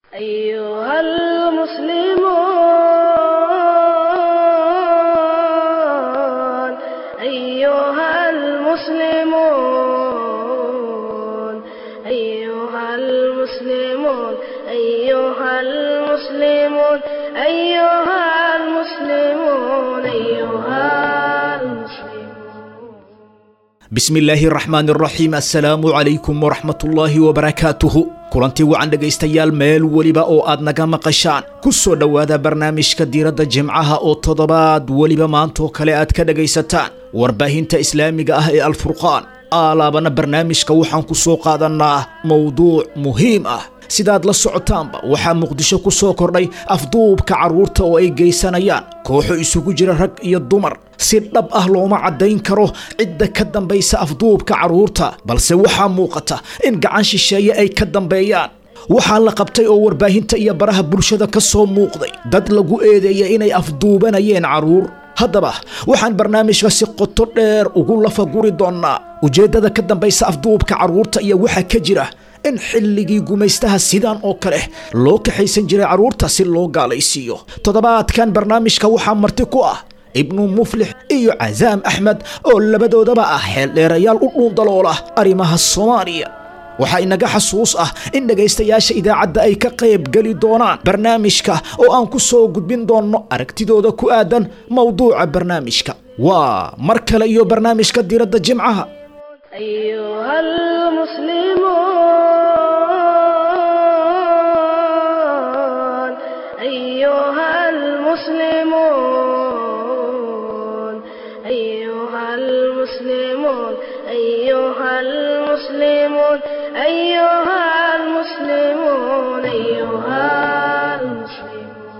أيها المسلمون أيها المسلمون أيها المسلمون أيها المسلمون أيها المسلمون أيها المسلمون bismillaahi raxmaan raxiim assalaamu calaykum waraxmatullaahi wabarakaatuhu kulantii wacan dhegaystayaal meel weliba oo aad naga maqashaan ku soo dhowaada barnaamijka diiradda jimcaha oo toddobaad weliba maantoo kale aad ka dhegaysataan warbaahinta islaamiga ah ee alfurqaan aalaabana barnaamijka waxaan ku soo qaadannaa mowduuc muhiim ah sidaad la socotaanba waxaa muqdisho ku soo kordhay afduubka carruurta oo ay geysanayaan kooxo isugu jira rag iyo dumar si dhab ah looma caddayn karo cidda ka dambaysa afduubka carruurta balse waxaa muuqata in gacan shisheeye ay ka dambeeyaan waxaa la qabtay oo warbaahinta iyo baraha bulshada ka soo muuqday dad lagu eedeeyay inay afduubanayeen carruur haddaba waxaan barnaamijka si qoto dheer ugu lafaguri doonnaa ujeeddada ka dambaysa afduubka carruurta iyo waxa ka jira in xilligii gumaystaha sidan oo kale loo kaxaysan jiray carruurta si loo gaalaysiiyo toddobaadkan barnaamijka waxaa marti ku ah ibnu muflix iyo casaam axmed oo labadoodaba ah xeeldheerayaal u dhuundaloola arrimaha soomaaliya waxaa inaga xasuus ah in dhegaystayaasha idaacadda ay ka qayb geli doonaan barnaamijka oo aan ku soo gudbin doonno aragtidooda ku aadan mowduuca barnaamijka waa mar kale iyo barnaamijka diiradda jimcaha أيها المسلمون أيها المسلمون أيها المسلمون أيها المسلمون أيها المسلمون أيها المسلمون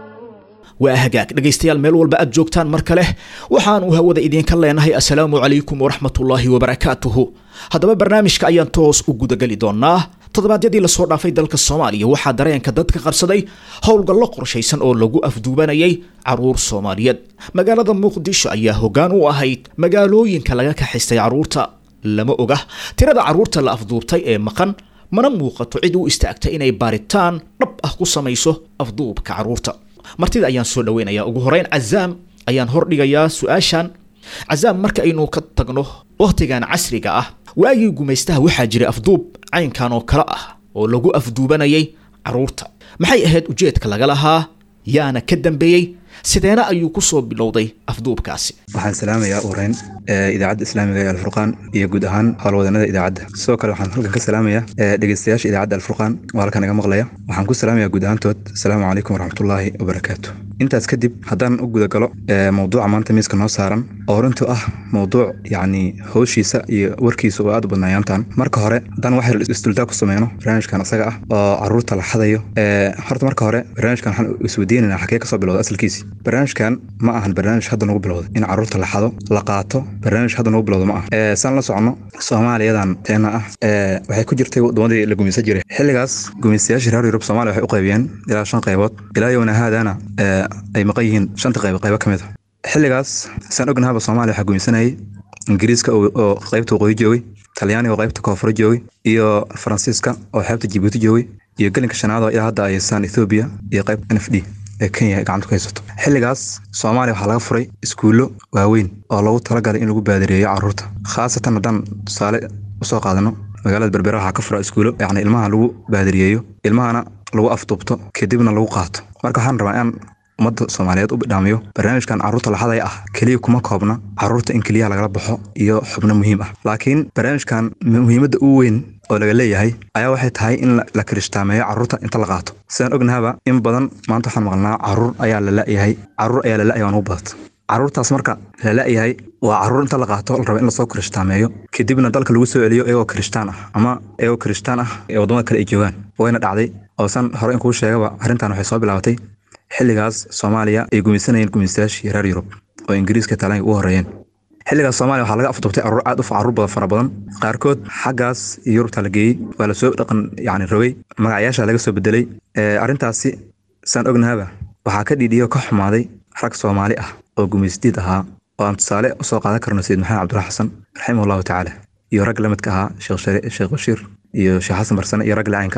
waa hagaag dhegaystayaal meel walba aad joogtaan mar kale waxaanu hawada idiinka leenahay assalaamu calaykum waraxmatullaahi wabarakaatuhu haddaba barnaamijka ayaan toos u gudageli doonaa toddobaadyadii lasoo dhaafay dalka soomaaliya waxaa dareenka dadka qabsaday howlgallo qorshaysan oo lagu afduubanayay carruur soomaaliyeed magaalada muqdisho ayaa hoggaan u ahayd magaalooyinka laga kaxaystay carruurta lama oga tirada carruurta la afduubtay ee maqan mana muuqato cid u istaagtay inay baaritaan dhab ah ku samayso afduubka carruurta martida ayaan soo dhaweynayaa ugu horeyn cazaam ayaan hordhigayaa su-aashan cazaam marka aynu ka tagno wakhtigan casriga ah waagii gumaystaha waxaa jiray afduub caynkan oo kale ah oo lagu afduubanayay carruurta maxay ahayd ujeedka laga lahaa yaana ka dambeeyey sideena ayuu ku soo bilowday afduubkaasi waxaan salaamayaa ureyn idaacadda islaamiga ee alfurqaan iyo guud ahaan howlwadanada idaacadda sidoo kale waxaan halkan ka salaamayaa dhegeystayaasha idaacadda alfurqaan oo halkan iga maqlaya waxaan ku salaamayaa guud ahaantood asalaamu calaykum waraxmatullaahi wabarakaatu intaas kadib haddaan u gudagalo mowduuca maanta miiska noo saaran oo runtu ah mowduuc yacni howshiisa iyo warkiisa oo aad u badnaayaantan marka hore haddaan wax yar isdultaa ku sameyno barnaamijkan isaga ah oo carruurta la xadayo horta marka hore barnaamijkan waxaan isweydiinaynaa xagee kasoo bilowda asalkiisi barnaamijkan ma ahan barnaamij hadda nagu bilowday in carruurta la xado la qaato barnaamij hadda nagu bilowda ma aha saan la socono soomaaliyadan teena ah waxay ku jirtay waddamadii la gumaysan jiray xilligaas gumaystayaashii reer yurub soomaaliya waxay u qaybiyeen ilaa shan qaybood ilaa yowna haadana ay maqan yihiin shanta qayb qaybo ka mid a xilligaas saan ognahaba soomaaliya waxaa gumaysanayay ingiriiska oo qaybta waqooyi joogay talyaaniga oo qaybta koonfur joogay iyo faransiiska oo xeebta jibuuti joogay iyo gelinka shanaad oo ilaa hadda ay haystaan ethoobiya iyo qayb n f d ee kenya ay gacanta ku haysato xilligaas soomaaliya waxaa laga furay iskuullo waaweyn oo lagu talagalay in lagu baadireeyo carruurta khaasatan haddaan tusaale usoo qaadano magaalada berbera waxaa ka fura iskuulo yacni ilmaha lagu baadiriyeeyo ilmahana lagu afduubto kadibna lagu qaato marka waxaan rabaa inaan ummadda soomaaliyeed u bidhaamiyo barnaamijkan carruurta laxadaya ah keliya kuma koobna carruurta in keliyaha lagala baxo iyo xubno muhiim ah laakiin barnaamijkan muhiimadda ugu weyn oo laga leeyahay ayaa waxay tahay in la kirishhtaameeyo carruurta inta la qaato sidaan ognahaba in badan maanta waxaan maqalnaa carruur ayaa la la'yahay carruur ayaa la la'yahay waan ugu badata carruurtaas marka la la'yahay waa carruur inta la qaato la raba in lasoo kirishhtaameeyo kadibna dalka lagu soo celiyo iyagoo kirishtaan ah ama iyagoo kirishtaan ah ee waddamada kale ay joogaan wayna dhacday oo san hore in kuu sheegaba arrintan waxay soo bilaabatay xilligaas soomaaliya ay gumaysanayeen gumaystayaashii reer yurub oo ingiriiska taalaanka ugu horreeyeen xilligaas soomaaliya waxaa laga afduubtay carruur aad u carruur badan fara badan qaarkood xaggaas yurubta la geeyey waa lasoo dhaqan yacni rogay magacayaasha laga soo bedelay arrintaasi saan ognahaba waxaa ka dhiidhiyo ka xumaaday rag soomaali ah oo gumaystiid ahaa oo aan tusaale usoo qaadan karno sayid maxamed cabdulahi xasan raximah allahu tacaala iyo rag la midka ahaa sheekh bashiir iyo sheekh xasan barsane iyo rag lacaynka ah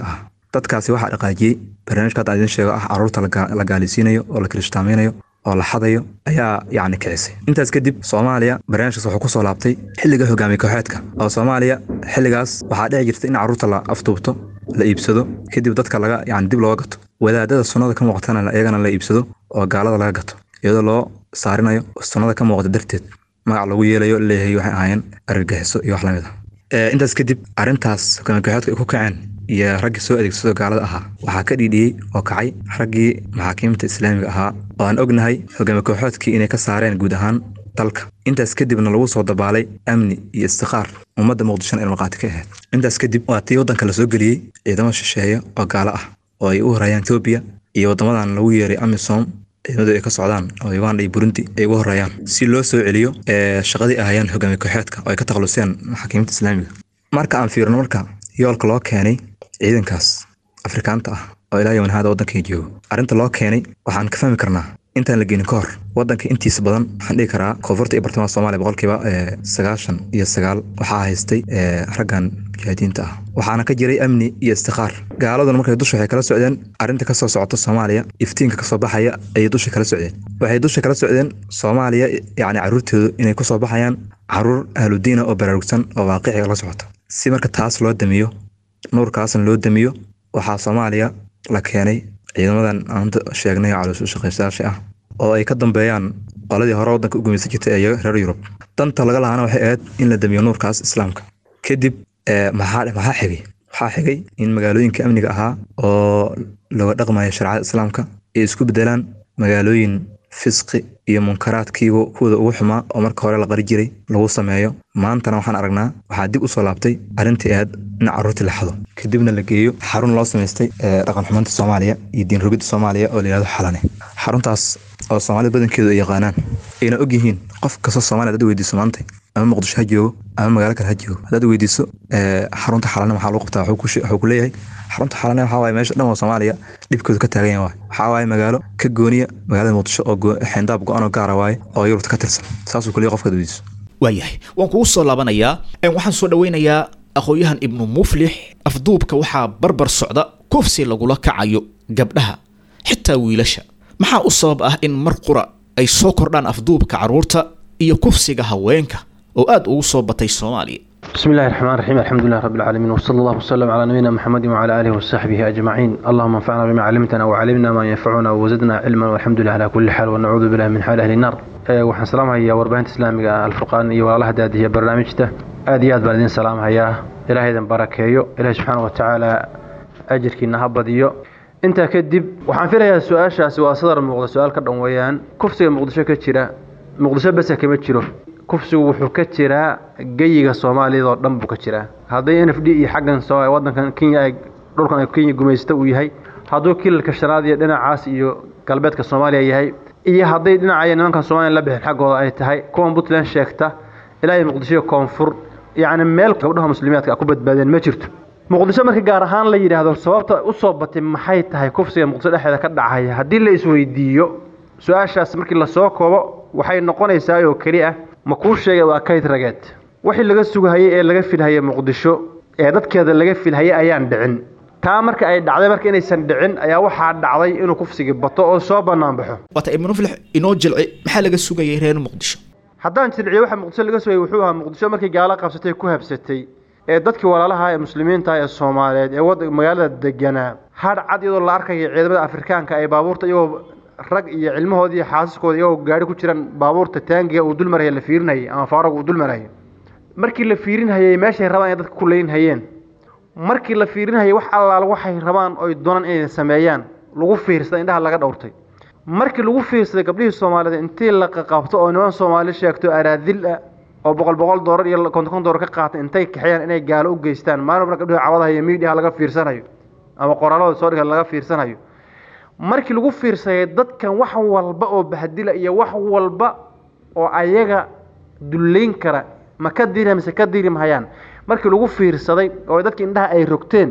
dadkaasi waxaa dhaqaajiyey barnaamijka hadda aan idin sheego ah caruurta la gaalisiinayo oo la kirishtaameynayo oo la xadayo ayaa yacni kicisay intaas kadib soomaaliya barnaamijkaas wuxuu kusoo laabtay xilliga hogaamiye kooxeedka oo soomaaliya xilligaas waxaa dhici jirta in caruurta la afduubto la iibsado kadib dadka laga yani dib looga gato wadaadada sunnada ka muuqatana iyagana la iibsado oo gaalada laga gato iyadoo loo saarinayo sunnada ka muuqata darteed magac lagu yeelayo leeyahay waxay ahaayeen argagixiso iyo wax lamid ah intaas kadib arrintaas hogaamiye kooxeedka ay ku kaceen iyo raggii soo adeegsado gaalada ahaa waxaa ka dhiidhiyey oo kacay raggii maxaakiimta islaamiga ahaa oo aan ognahay hogaamiye kooxoodkii inay ka saareen guud ahaan dalka intaas kadibna lagu soo dabaalay amni iyo istiqaar ummadda muqdishona ilmaqaati ka ahayd intaas kadib waa tii waddanka la soo geliyey ciidamo shisheeye oo gaalo ah oo ay u horreeyaan etoobiya iyo waddamadan lagu yeeray amisom ciidamadu ay ka socdaan oo uganda iyo burundi ay ugu horreeyaan si loo soo celiyo shaqadii ahayaan hogaamiye kooxeedka oo ay ka takhaluseen maxaakiimta islaamiga marka aan fiirno marka yoolka loo keenay ciidankaas afrikaanta ah oo ilaa yowan haada waddankay joogo arrinta loo keenay waxaan ka fahmi karnaa intaan la geenin ka hor waddanka intiisa badan waxaan dhihi karaa koonfurta iyo bartamaha soomaaliya boqolkiiba sagaashan iyo sagaal waxaa haystay raggan mujaahidiinta ah waxaana ka jiray amni iyo istiqaar gaaladuna markay dusha waxay kala socdeen arrinta kasoo socota soomaaliya iftiinka kasoo baxaya ayay dusha kala socdeen waxay dusha kala socdeen soomaaliya yacni carruurteedu inay kusoo baxayaan caruur ahludiina oo baraarugsan oo waaqiciga la socota si marka taas loo damiyo nuurkaasna loo damiyo waxaa soomaaliya la keenay ciidamadan aan sheegnay calooshu shaqaystayaasha ah oo ay ka dambeeyaan qoladii hore waddanka u gumaysan jirtay ee reer yurub danta laga lahaana waxay ahayd in la damiyo nuurkaas islaamka kadib maxaa maxaa xigay waxaa xigay in magaalooyinka amniga ahaa oo looga dhaqmayo shareecada islaamka ay isku bedelaan magaalooyin fisqi iyo munkaraadkiiba kuwooda ugu xumaa oo marka hore la qari jiray lagu sameeyo maantana waxaan aragnaa waxaa dib usoo laabtay arrintii ahayd in carruurtii la xado kadibna la geeyo xarun loo samaystay dhaqan xumanta soomaaliya iyo diin rogidda soomaaliya oo la yihahdo xalane xaruntaas oo soomaalida badankeedu ay yaqaanaan ayna og yihiin qof kastoo soomaliya hadaad weydiiso maantay ama muqdisho ha joogo ama magaalo kale ha joogo haddaad weydiiso xarunta xalane maxaa lagu qabtaa wuxuu ku leeyahay xarunta xalane waxaa waaye meesha dhan oo soomaaliya dhibkoodu ka taagan yahay waxaa waaye magaalo ka gooniya magaalada muqdisho oo xeendaab go-an oo gaara waaye oo yurubta ka tirsan saasuu kuleeyahay qofkaad weydiiso waayahay waan kugu soo laabanayaa waxaan soo dhaweynayaa aqoon-yahan ibnu muflix afduubka waxaa barbar socda kufsi lagula kacayo gabdhaha xitaa wiilasha maxaa u sabab ah in mar qura ay soo kordhaan afduubka carruurta iyo kufsiga haweenka oo aad ugu soo batay soomaaliya بسم الله الرحمن الرحيم الحمد لله رب العالمين وصلى الله وسلم على نبينا محمد وعلى اله وصحبه اجمعين اللهم انفعنا بما علمتنا وعلمنا ما ينفعنا وزدنا علما والحمد لله على كل حال ونعوذ بالله من حال اهل النار waxaan salaamhayaa warbaahinta islaamiga alfurqaan iyo walaalaha daadiya barnaamijta aad iyo aad baan idin salaamhayaa ilahay idin barakeeyo ilahay subxaana watacaala ajirkiina ha badiyo intaa kadib waxaan filayaa su-aashaasi waa sadar muuqda su-aal ka dhan weeyaan kufsiga muqdisho ka jira muqdisho bese kama jiro kufsigu wuxuu ka jiraa geyiga soomaaliyad oo dhan buu ka jiraa hadday n f d iyo xaggan wadankan kenya ay dhulkan kenya gumaysta uu yahay hadduu kilalka shanaad iyo dhinacaas iyo galbeedka soomaaliya yahay iyo hadday dhinacaya nimankan soomaliya la bixin xaggooda ay tahay kuwan puntland sheegta ilaa iyo muqdisho koonfur yacni meel gabdhaha muslimiyaadka ku badbaadeen ma jirto muqdisho markii gaar ahaan la yidhaahdo sababta usoo batay maxay tahay kufsiga muqdisho dhexdeeda ka dhacaya haddii la isweydiiyo su-aashaas markii lasoo koobo waxay noqonaysaa oo keli ah ma kuu sheegay waa kayd rageed wixii laga sugahayey ee laga filhayay muqdisho ee dadkeeda laga filhayay ayaan dhicin taa marka ay dhacday marka inaysan dhicin ayaa waxaa dhacday inuu kufsigii bato oo soo bannaan baxo waata ibnu muflix inoo jilci maxaa laga sugayay reer muqdisho haddaan jilciyo waxa muqdisho laga sugayay wuxuu ahaa muqdisho markii gaalo qabsatay ku habsatay ee dadkii walaalaha ee muslimiinta ee soomaaliyeed ee wad magaalada deganaa hadh cad iyadoo la arkaya ciidamada afrikaanka ay baabuurta iyagoo rag iyo cilmahoodii iyo xaasaskooda iyagoo gaari ku jiraan baabuurta taangiga uu dulmaraya la fiirinayay ama faaragu uu dulmarayay markii la fiirinhayay meeshay rabaan inay dadka ku leynhayeen markii la fiirinhayay wax allaal waxay rabaan oy doonaan inay sameeyaan lagu fiirsaday indhaha laga dhowrtay markii lagu fiirsaday gabdhihii soomaaliyeed intii la qaqabto oo niman soomaali sheegto araadil ah oo boqol boqol doolar iyo konton kon doolar ka qaata intay kaxeeyaan inay gaalo u geystaan maalin walba gabdhihi cawadaha iyo miidhiha laga fiirsanayo ama qoraalada soo dhiga laga fiirsanayo markii lagu fiirsaday dadkan wax walba oo bahdila iyo wax walba oo ayaga dullayn kara ma ka diri mise ka diri mahayaan markii lagu fiirsaday oo dadki indhaha ay rogteen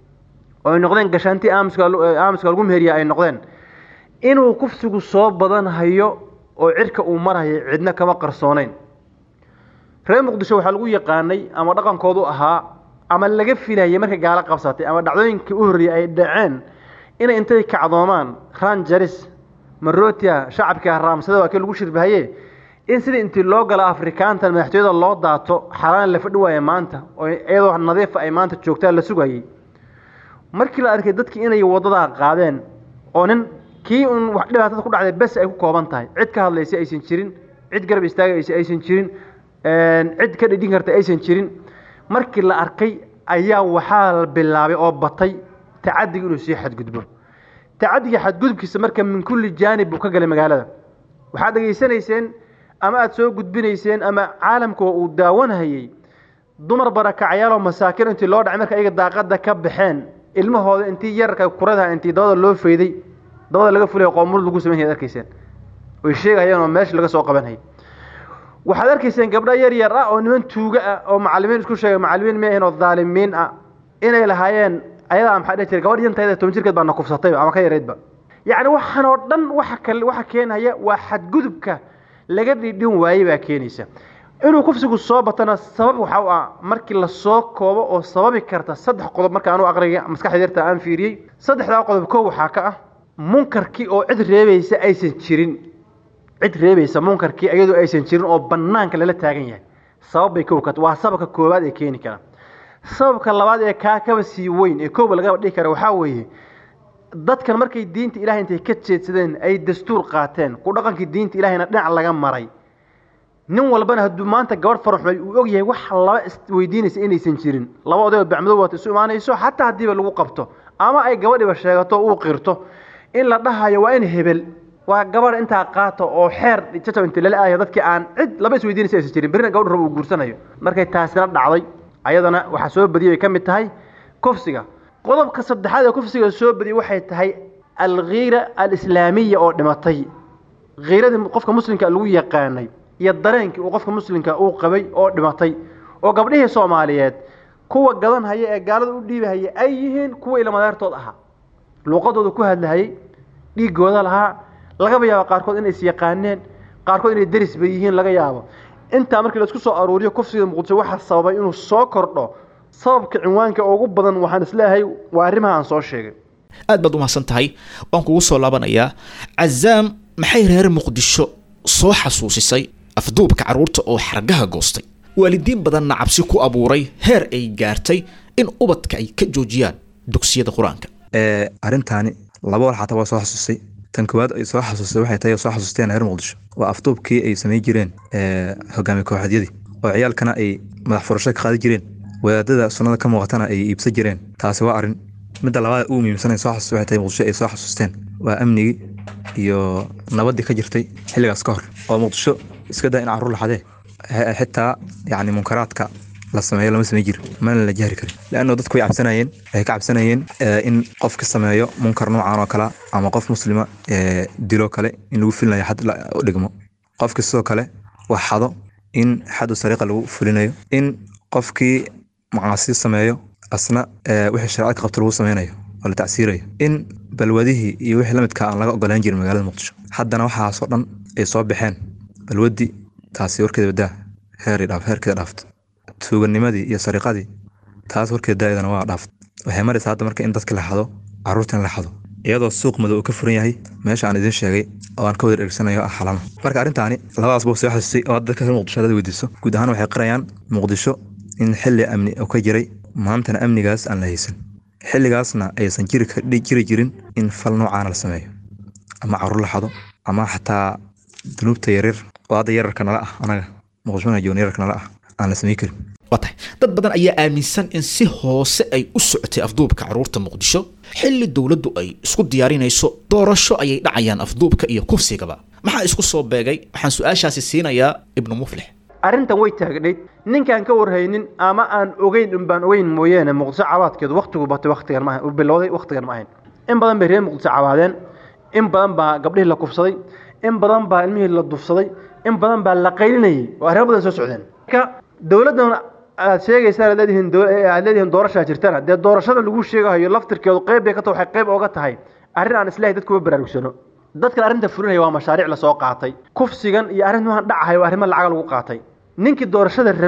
oo ay noqdeen gashaantii aamuska aamuska lagu meheriya ay noqdeen inuu kufsigu soo badan hayo oo cirka uu marhayo cidna kama qarsooneyn reer muqdisho waxaa lagu yaqaanay ama dhaqankoodu ahaa ama laga filayay markay gaalo qabsatay ama dhacdooyinkii u horreeyey ay dhaceen inay intay kacdoomaan ranjaris marotia shacabka raamsada waa kii lagu shirbahaye in sidii intii loo galo afrikaantan madaxtooyada loo daato xalaan la fadhi waaya maanta oo iyadoo nadiifa ay maanta joogtaan la sugayay markii la arkay dadkii inay wadadaa qaadeen oo nin kii un wax dhibaatada ku dhacday bes ay ku kooban tahay cid ka hadlaysa aysan jirin cid garab istaagaysa aysan jirin cid ka dhidhin karta aysan jirin markii la arkay ayaa waxaa la bilaabay oo batay tacadiga inuu sii xadgudbo tacadiga xadgudubkiisa marka min kulli jaanib buu ka galay magaalada waxaad dhegaysanayseen ama aada soo gudbinayseen ama caalamka uu daawanhayey dumar barakacayaaloo masaakiin intii loo dhacay marka ayaga daaqada ka baxeen ilmahooda intii yararka kuradaha intii dabada loo fayday dabada laga fulaya qoomul lagu samayn ad arkayseen oy sheegayeen oo meesha laga soo qabanhayay waxaad arkayseen gabdho yar yar ah oo niman tuuga ah oo macalimiin isku sheegay macalimiin maahin oo dhaalimiin ah inay lahaayeen ayadaa maxaa dhihi jiray gabadh yantayda toban jirkeed baa na kufsatayba ama ka yaraydba yacni waxaan oo dhan waxa kale waxa keenaya waa xadgudubka laga dhidhin waayey baa keenaysa inuu kufsigu soo batana sabab waxa u ah markii lasoo koobo oo sababi karta saddex qodob marka anu aqriga maskaxda yarta aan fiiriyey saddexdaa qodob kow waxaa ka ah munkarkii oo cid reebaysa aysan jirin cid reebaysa munkarkii iyadoo aysan jirin oo banaanka lala taagan yahay sabab bay kow ka waa sababka koowaad ee keeni kara sababka labaad ee kaa kaba sii weyn ee kooba lagaba dhihi kara waxaa weeye dadkan markay diinta ilahay intay ka jeedsadeen ay dastuur qaateen ku dhaqankii diinta ilahayna dhinac laga maray nin walbana hadduu maanta gabadh faraxmay uu og yahay wax laba isweydiinaysa inaysan jirin laba odayoo bacmado waata isu imaanayso xataa haddiiba lagu qabto ama ay gabadhiba sheegato uu qirto in la dhahayo waa in hebel waa gabadh intaa qaata oo xeer jajab inta lala aadayo dadkii aan cid laba isweydiinaysa aysan jirin berrina gabadh rabo uu guursanayo markay taasina dhacday ayadana waxaa soo badiyay bay ka mid tahay kufsiga qodobka saddexaad ee kufsiga soo badiyay waxay tahay alkhiira alislaamiya oo dhimatay khiiradii qofka muslimka lagu yaqaanay iyo dareenkii uu qofka muslimka uu qabay oo dhimatay oo gabdhihii soomaaliyeed kuwa gadan haya ee gaalada u dhiibahaya ay yihiin kuwa ilamadeertood ahaa luuqadooda ku hadlahayay dhiigooda lahaa lagaba yaabo qaarkood inay is yaqaaneen qaarkood inay deris bay yihiin laga yaabo intaa markii laisku soo aruuriyo kufsiga muqdisho waxaa sababay inuu soo kordho sababka cinwaanka ugu badan waxaan isleeyahay waa arrimaha aan soo sheegay aad baad umahadsan tahay waan kugu soo laabanayaa cazaam maxay reer muqdisho soo xasuusisay afduubka carruurta oo xargaha goostay waalidiin badanna cabsi ku abuuray heer ay gaartay in ubadka ay ka joojiyaan dugsiyada qur-aanka arrintaani laba wal xataa waa soo xasuustay tan koowaad ay soo xasuustay waxay tahay soo xasuusteen reer muqdisho waa afduubkii ay samayn jireen hogaamiye kooxeedyadii oo ciyaalkana ay madax furasho ka qaadi jireen wadaadada sunnada ka muuqatana ay iibsan jireen taasi waa arrin midda labaad ugu muhiimsan ay soo xasuustay waxay tahay muqdisho ay soo xasuusteen waa amnigii iyo nabaddii ka jirtay xilligaas ka hor oo muqdisho iska daa in carruur laxadee xitaa yacni munkaraadka la sameeyo lama samayn jirin mana la jahri karin leanno dadku way cabsanayeen waxay ka cabsanayeen in qofka sameeyo munkar noocan oo kale ama qof muslima dilo kale in lagu filinayo xad u dhigmo qofki sidoo kale wax xado in xadu sariiqa lagu fulinayo in qofkii macaasi sameeyo asna wixii sharcadka qabto lagu sameynayo oo la tacsiirayo in balwadihii iyo wixii lamidka aan laga ogolaan jirin magaalada muqdisho haddana waxaasoo dhan ay soo baxeen balwadii taasi warkeeda badaa heer dhaaf heerkeeda dhaafto tuuganimadii iyo sariiqadii taas warkeeda daa'idana waa dhaaft waxay maraysaa hadda marka in dadka la xado carruurtan la xado iyadoo suuq madow uu ka furan yahay meesha aan idiin sheegay oo aan ka wada dhegsanayo ah xalano marka arrintaani labadaas buu soo xasuustay oo dadka reer muqdisho hadad weydiiso guud ahaan waxay qirayaan muqdisho in xilli amni oo ka jiray maantana amnigaas aan la haysan xilligaasna aysan jiri jiri jirin in fal noocaana la sameeyo ama carruur la xado ama xataa dunuubta yaryar oo hadda yararka nala ah anaga muqdishona joon yararka nala ah aan la samayn karin waa tahay dad badan ayaa aaminsan in si hoose ay u socotay afduubka carruurta muqdisho xilli dowladdu ay isku diyaarinayso doorasho ayay dhacayaan afduubka iyo kufsigaba maxaa isku soo beegay waxaan su-aashaasi siinayaa ibnu muflix arrintan way taagnayd ninkaan ka warhaynin ama aan ogeyn unbaan ogeyn mooyaane muqdisho cabaadkeedu waktigu batay waktigan maahan uu bilowday waktigan ma ahayn in badan bay reer muqdisho cabaadeen in badan baa gabdhihii la kufsaday in badan baa ilmihii la dufsaday in badan baa la qaylinayay oo arrimo badan soo socdeen marka dowladdan aad sheegaysaan aad leedihiin aad leedihiin doorashaa jirtana dee doorashada lagu sheegahayo laftirkeedu qayb bay ka tahay waxay qayb ooga tahay arrin aan islahay dadkuba baraarugsano dadkan arrinta fulinaya waa mashaariic lasoo qaatay kufsigan iyo arrintuhan dhacahay waa arrimo lacaga lagu qaatay ninkii doorashada rabay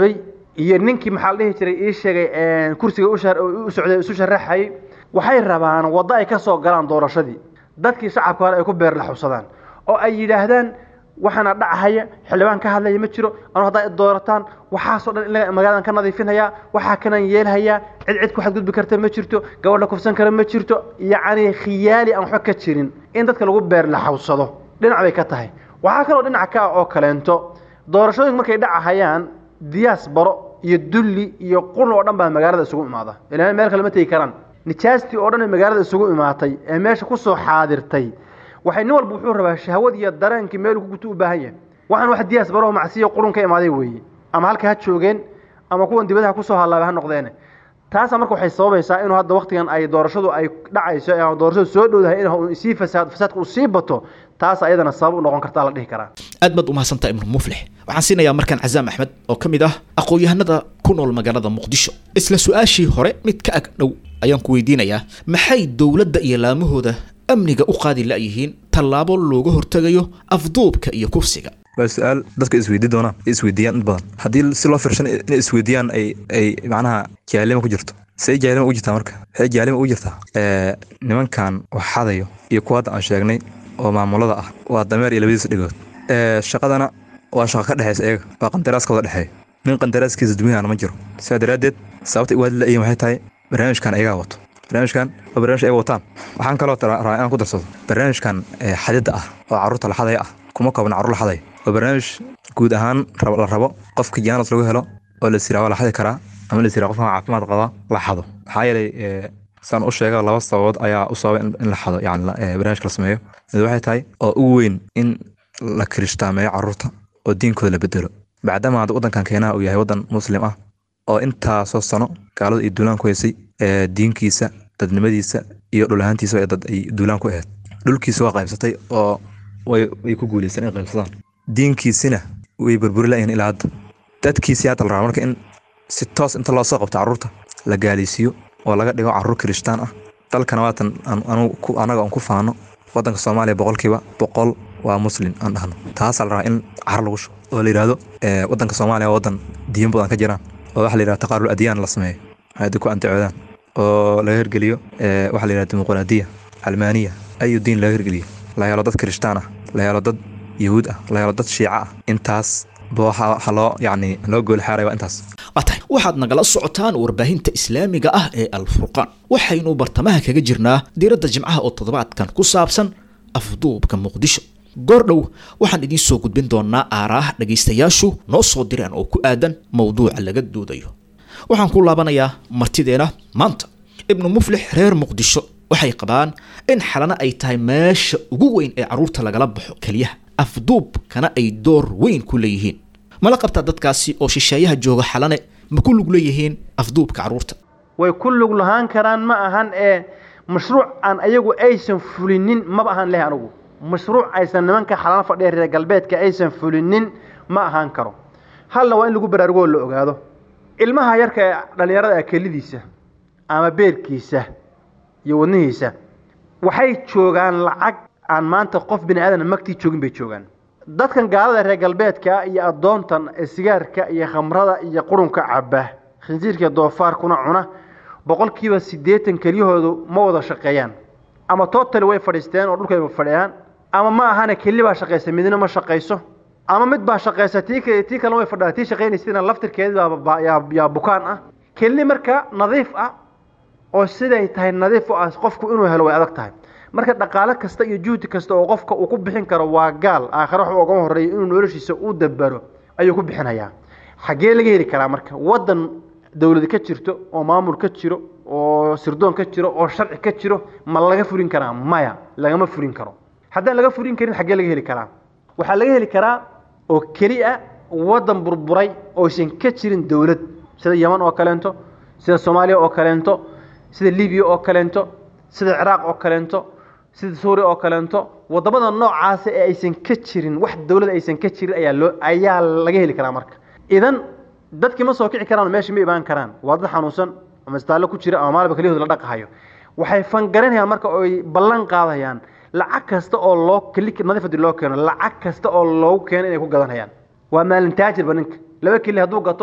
iyo ninkii maxaa la dhihi jiray ii sheegay kursiga u socday isu sharaxayay waxay rabaan waddo ay ka soo galaan doorashadii dadkii shacabka hore ay ku beerlaxusadaan oo ay yidhaahdaan waxaana dhacahaya xildhibaan ka hadlaya ma jiro anu haddaa doorataan waxaasoo dhan in magaaladan ka nadiifinhayaa waxaa kanan yeelhayaa cid cid ku xadgudbi karta ma jirto gabadh la kufsan kara ma jirto yacni khiyaali aan waxba ka jirin in dadka lagu beerlaxawsado dhinac bay ka tahay waxaa kaloo dhinac ka ah oo kaleento doorashooyinku markay dhacahayaan diyaas baro iyo dulli iyo qurn oo dhan baa magaalada isugu imaada ilaa meel kale ma tegi karaan nijaastii oo dhan ee magaalada isugu imaatay ee meesha kusoo xaadirtay waxay nin walba wuxuu rabaa shahwad iyo dareenkii meel ku guto u baahan yahay waxaan wax diyaas baro macsiyo qurun ka imaaday weeye ama halka ha joogeen ama kuwan dibadaha kusoo halaabay ha noqdeene taasa marka waxay sababaysaa inuu hadda waktigan ay doorashadu ay dhacayso ee doorashadu soo dhowdahay in sii fasaad fasaadka uu sii bato taas ayadana sabab u noqon kartaa la dhihi karaa aad baad umahadsantaa ibnu muflix waxaan siinayaa markaan cazaam axmed oo ka mid ah aqoon-yahanada ku nool magaalada muqdisho isla su-aashii hore mid ka ag dhow ayaan ku weydiinayaa maxay dowladda iyo laamahooda amniga u qaadi la'yihiin tallaabo looga hortegayo afduubka iyo kufsiga waa su-aal dadka isweydii doonaan isweydiiyaan in badan haddii si loo firshan inay isweydiiyaan ay ay macnaha jaalima ku jirto say jaalima ugu jirtaa marka waxay jaalima ugu jirtaa nimankan wax xadayo iyo kuwa hadda aan sheegnay oo maamulada ah waa dameer iyo labadiisa dhigood shaqadana waa shaqa ka dhexaysa iyaga waa qandaraaska wada dhexeeya nin qandaraaskiisa dumiyahana ma jiro sidaa daraaddeed sababta iwaadi la'yihin waxay tahay barnaamijkan ayagaa wato barnaamijkan waa barnaamij ay wataan waxaan kaloo rabaa inaan ku darsado barnaamijkan xadidda ah oo carruurta la xadaya ah kuma koobna carruur la xadaya waa barnaamij guud ahaan la rabo qofka jaanas lagu helo oo la siraa waa la xadi karaa ama la siraa qofka caafimaad qaba la xado maxaa yeelay saan u sheega laba sababood ayaa u sababa in la xado yani barnaamijka la sameeyo mid waxay tahay oo ugu weyn in la kirishhtaameeyo carruurta oo diinkooda la bedelo bacdama hadda waddankan keenaha uu yahay waddan muslim ah oo intaasoo sano gaalada iyo duulaan ku haysay diinkiisa dadnimadiisa iyo dhulahaantiisa dad ay duulaan ku ahayd dhulkiisa waa qaybsatay oo way ku guuleysteen in qaybsadaan diinkiisina way burburi layihin ilaa hadda dadkiisii hadda la rabaa marka in si toos inta loo soo qabto carruurta la gaaleysiiyo oo laga dhigo carruur kirishtaan ah dalkana waatan anaga aan ku faano waddanka soomaaliya boqolkiiba boqol waa muslim aan dhahno taasaa la rabaa in car lagu shubo oo la yidhaahdo waddanka soomaaliya waa waddan diin badan ka jiraan oo waxa la yidhahdo taqaarul adyaan la sameeyo waxay ku antacoodaan oo laga hirgeliyo waxa la yidhahdo dimuqraadiya calmaaniya ayu diin laga hirgeliyo la helo dad kirishtaan ah la helo dad yahuud ah la helo dad shiica ah intaas waxa loo yacni loo gool xaaray waa intaas waa tahay waxaad nagala socotaan warbaahinta islaamiga ah ee alfurqaan waxaynu bartamaha kaga jirnaa diiradda jimcaha oo toddobaadkan ku saabsan afduubka muqdisho goordhow waxaan idiin soo gudbin doonaa aaraah dhegaystayaashu noo soo direen oo ku aadan mowduuca laga doodayo waxaan ku laabanayaa martideena maanta ibnu muflix reer muqdisho waxay qabaan in xalana ay tahay meesha ugu weyn ee carruurta lagala baxo keliyaha afduubkana ay door weyn ku leeyihiin mala qabtaa dadkaasi oo shisheeyaha jooga xalane ma ku lug leeyihiin afduubka carruurta way ku lug lahaan karaan ma ahan ee mashruuc aan ayagu aysan fulinin maba ahaan leh anugu mashruuc aysan nimanka xalana fadhiya reer galbeedka aysan fulinin ma ahaan karo halna waa in lagu baraarugoo la ogaado ilmaha yarka ee dhallinyarada ah kelidiisa ama beerkiisa iyo wadnihiisa waxay joogaan lacag aan maanta qof bini aadan magtii joogin bay joogaan dadkan gaalada reer galbeedka iyo addoontan ee sigaarka iyo khamrada iyo qurunka caba khinsiirka doofaarkuna cuna boqolkiiba siddeetan kelyahoodu ma wada shaqeeyaan ama tootali way fadhiisteen oo dhulkayba fadhiyaan ama ma ahane keli baa shaqaysa midna ma shaqayso ama mid baa shaqaysa tii tii kalena way fadhidaa tii shaqaynaysidna laftirkeeda yaa bukaan ah keli marka nadiif ah oo siday tahay nadiif u ah qofku inuu helo way adag tahay marka dhaqaale kasta iyo juhdi kasta oo qofka uu ku bixin karo waa gaal aakhare wax ugama horreeya inuu noloshiisa u dabaro ayuu ku bixinayaa xaggee laga heli karaa marka waddan dowlad ka jirto oo maamul ka jiro oo sirdoon ka jiro oo sharci ka jiro ma laga furin karaa maya lagama furin karo haddaan laga furin karin xaggee laga heli karaa waxaa laga heli karaa oo keli a waddan burburay ooysan ka jirin dowlad sida yeman oo kaleento sida soomaaliya oo kaleento sida libiya oo kaleento sida ciraaq oo kaleento sida suuriya oo kaleento wadamada noocaasa ee aysan ka jirin wax dowlad aysan ka jirin ayaa loo ayaa laga heli karaa marka idan dadkii ma soo kici karaan meesha ma imaan karaan waa dad xanuunsan ama istaallo ku jira ama maalba keliyahood la dhaqahayo waxay fangaranayaan marka oy ballan qaadayaan lacag kasta oo loo keli nadiif haddii loo keeno lacag kasta oo loogu keeno inay ku gadanayaan waa maalin taajirba ninka laba keli hadduu gato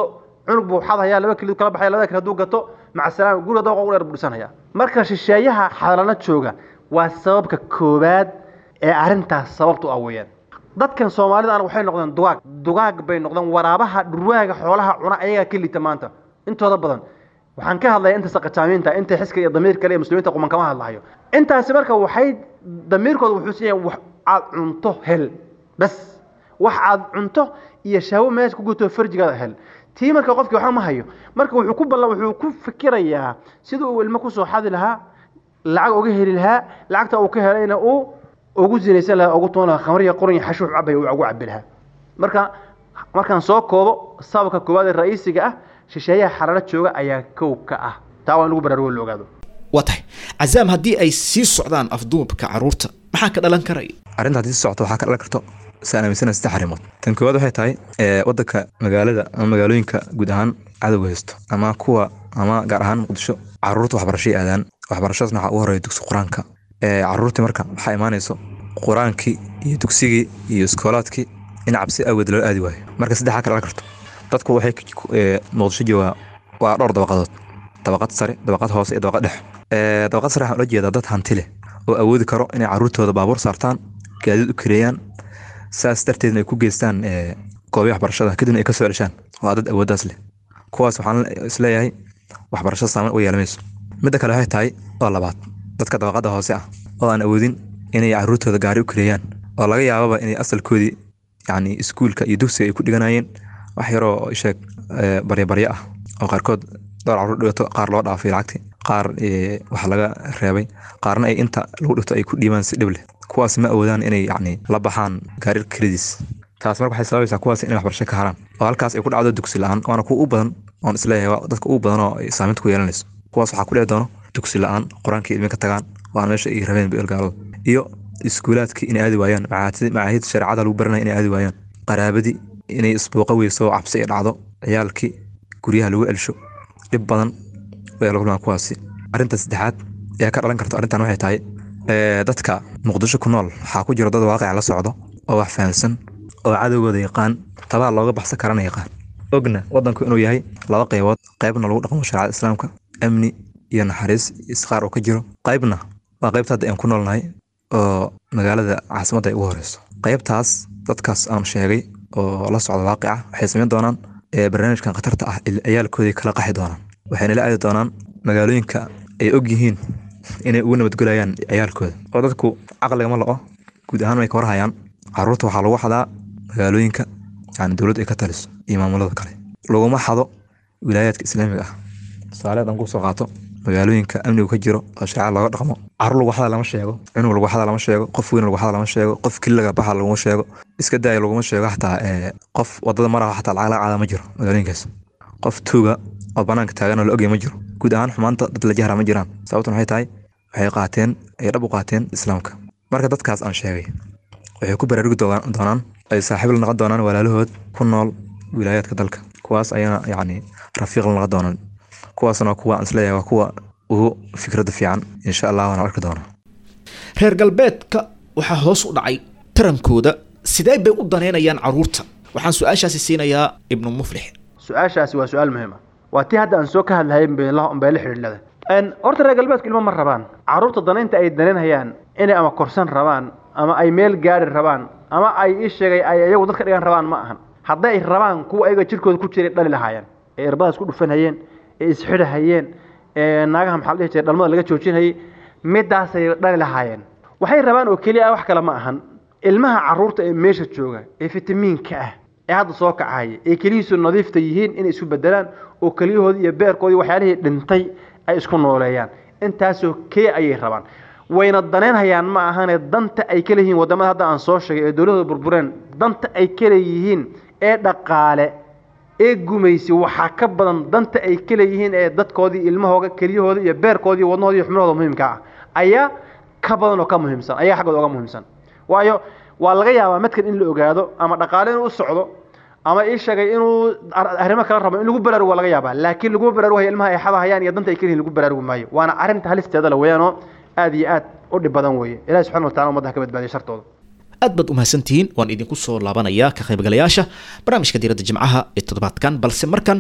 cunug buu xadhayaa laba kilo kala baxaya labada kale hadduu gato maca salaam guriga dabaqa ugu dheer budhisanaya marka shisheeyaha xalana jooga waa sababka koowaad ee arrintaas sababtu ah weeyaan dadkan soomaalida waxay noqdeen dugaag dugaag bay noqdeen waraabaha dhurwaaga xoolaha cuna ayagaa ka liita maanta intooda badan waxaan ka hadlaya inta saqajaamiinta inta xiska iyo damiir kale iyo muslimiinta quman kama hadlahayo intaasi marka waxay damiirkooda wuxuu siiyay wax aad cunto hel bas wax aad cunto iyo shahwo meesha ku guto farjigaada hel tii marka qofkii waxba ma hayo marka wuxuu ku ballan wuxuu ku fikirayaa sida uu ilmo kusoo xadi lahaa lacag uga heli lahaa lacagta uu ka helayna uu ugu zinaysan lahaa ugu tuman lahaa khamriya qoran xashuux cabay uu ugu cabi lahaa marka markaan soo koobo sababka koowaad ee ra'iisiga ah shisheeyaha xalalo jooga ayaa kow ka ah taa waa in lagu baraarugo la ogaado waa tahay cazaam haddii ay sii socdaan afduubka carruurta maxaa ka dhalan karaya arrinta haddii si socoto waxaa ka dhalan karto saan aaminsana saddex arrimood tan koowaad waxay tahay ee, waddanka magaalada ama magaalooyinka guud ahaan cadowga haysto ama kuwa ama gaar ahaan muqdisho caruurta waxbarashay aadaan waxbarashadaasna waxaa ugu horeeya dugsi qur-aanka ee, caruurtii marka waxaa imaanayso qur-aankii iyo dugsigii iyo iskoolaadkii in cabsi awgeed loo aadi waayo marka saddexaa ka dhalan karto dadku waxay ku- ee, muqdisho joogaa waa dhowr dabaqadood dabaqad sare dabaqad hoose iyo dabaqad dhex Ee, dabaqad sare waxaan ula jeedaa dad hanti leh oo awoodi karo inay caruurtooda baabuur saartaan gaadiid u kireeyaan saas darteedna ay ku geystaan ee, goobaha waxbarashada kadibna ay ka soo ceshaan waa dad awooddaas leh kuwaas waxaan isleeyahay waxbarashada saameyn u yeelamayso midda kale waxay tahay oo labaad dadka dabaqada hoose ah oo aan awoodin inay caruurtooda gaari u kireeyaan oo laga yaababa inay asalkoodii yacni iskuulka iyo dugsiga ay ku dhiganayeen wax yaroo sheeg ee, baryabaryo ah oo qaarkood dhowr caruur dhigato qaar loo dhaafay lacagtii qaar ee, wax laga reebay qaarna ay inta lagu dhigto ay ku dhiibaan si dhib leh kuwaas ma awoodaan inay yacni la baxaan gaari krediis taas marka waxay sababaysaa kuwaas inay waxbarasho ka haraan oo halkaas ay ku dhacdo dugsi la-aan waana kuwa u badan oon isleeyahay waa dadka ugu badan oo ay saameynta ku yeelanayso kuwaas waxaa ku dhici doono dugsi la-aan qur-aankii ilmi ka tagaan waana meesha ay rabeen beelgaalada iyo iskuulaadkii inay aadi waayaan macaahid macaahid shareecada lagu baranaya inay aadi waayaan qaraabadii inay isbuuqa weyso oo cabsi ay dhacdo ciyaalkii guryaha lagu celsho dhib badan way la kulmaan kuwaasi arrinta saddexaad ee ka dhalan karto arrintan waxay tahay ee, dadka muqdisho ku nool waxaa ku jira dad waaqica la socdo oo wax fahamsan oo cadowgooda yaqaan tabaa looga baxsan karana yaqaan ogna wadanku inuu yahay laba qaybood qaybna lagu dhaqmo shareecada islaamka amni iyo naxariis isqaar oo ka jiro qaybna waa qaybta hadda aan ku noolnahay oo magaalada caasimadda ay ugu horeyso qaybtaas dadkaas aan sheegay oo la socda waaqica waxay samayn doonaan ee barnaamijkan khatarta ah il- ciyaalkoodii kala qaxi doonaan waxayna la aadi doonaan magaalooyinka ay og yihiin inay ugu nabadgelayaan ciyaalkooda oo dadku caqligama la'o guud ahaan way ka warhayaan caruurta waxaa lagu xadaa magaalooyinka yani dowladda ay ka taliso iyo maamulada kale laguma xado wilaayaadka islaamiga ah tusaale haddaan kusoo qaato magaalooyinka amnigu ka jiro oo shareecada looga dhaqmo carruur lagu xada lama sheego cunug lagu xada lama sheego qof weyn lagu xada lama sheego qof kiliga baxa laguma sheego iska daaya laguma sheego xataa ee, qof wadada maraha xataa lacag laga caada ma jiro magaalooyinkaas qof tuuga oo banaanka taagan oo la ogya ma jiro guud ahaan xumaanta dad la jahra ma jiraan sababtan waxay tahay waxay qaateen ay dhab u qaateen islaamka marka dadkaas aan sheegay waxay ku baraarugi doona- doonaan ay saaxiib la noqon doonaan walaalahood ku nool wilaayaadka dalka kuwaas ayana yacni rafiiq la noqon doonaan kuwaasna waa kuwa aan isleeyahay waa kuwa ugu fikradda fiican insha allah waana arki doonaa reer galbeedka waxaa hoos u dhacay tarankooda sidee bay u daneynayaan carruurta waxaan su-aashaasi siinayaa ibnu muflix su-aashaasi waa su-aal muhiim ah waa tii hadda aan soo ka hadlahay bay la bay la xidhiidhada horta reer galbeedku ilmo ma rabaan carruurta danaynta ay danaynayaan inay ama korsan rabaan ama ay meel gaari rabaan ama ay ii sheegay ay iyagu dadka dhigan rabaan ma ahan hadday ay rabaan kuwa ayaga jirkooda ku jiray dhali lahaayeen ee irbadaas ku dhufanhayeen ee isxidhahayeen ee naagaha maxaa la dhihi jiray dhalmada laga joojinayay midaasay dhali lahaayeen waxay rabaan oo keliya ah wax kale ma ahan ilmaha carruurta ee meesha jooga ee fitamiinka ah ee hadda soo kacaya ee keliyiisu nadiifta yihiin inay isu bedelaan oo keliyahoodii iyo beerkoodii waxyaalihii dhintay ay isku nooleeyaan intaasoo kee ayay rabaan wayna danaynhayaan ma ahane danta ay ka leeyihiin wadamada hadda aan soo sheegay ee dowladda burbureen danta ay ka leeyihiin ee dhaqaale ee gumaysi waxaa ka badan danta ay ka leeyihiin ee dadkoodii ilmahooga kelyahooda iyo beerkoodii wadnahooda iyo xubnahooda muhiimka ah ayaa ka badan oo ka muhiimsan ayaa xaggooda oga muhiimsan waayo waa laga yaabaa madkan in la ogaado ama dhaqaale inuu u socdo ama ii sheegay inuu ar- arrimo kala rabo in lagu baraarugo waa laga yaabaa laakiin laguma baraarugayo ilmaha ay xadahayaan iyo danta ay ka leeyihiin lagu baraarugi maayo waana arrinta halisteeda la weeyaanoo aad iyo aad u dhib badan weeye ilahi subxana wa tacala ummadda ha ka badbaadiya shartooda aad baad umahadsantihiin waan idinku soo laabanayaa ka qaybgalayaasha barnaamijka diiradda jimcaha ee toddobaadkan balse markan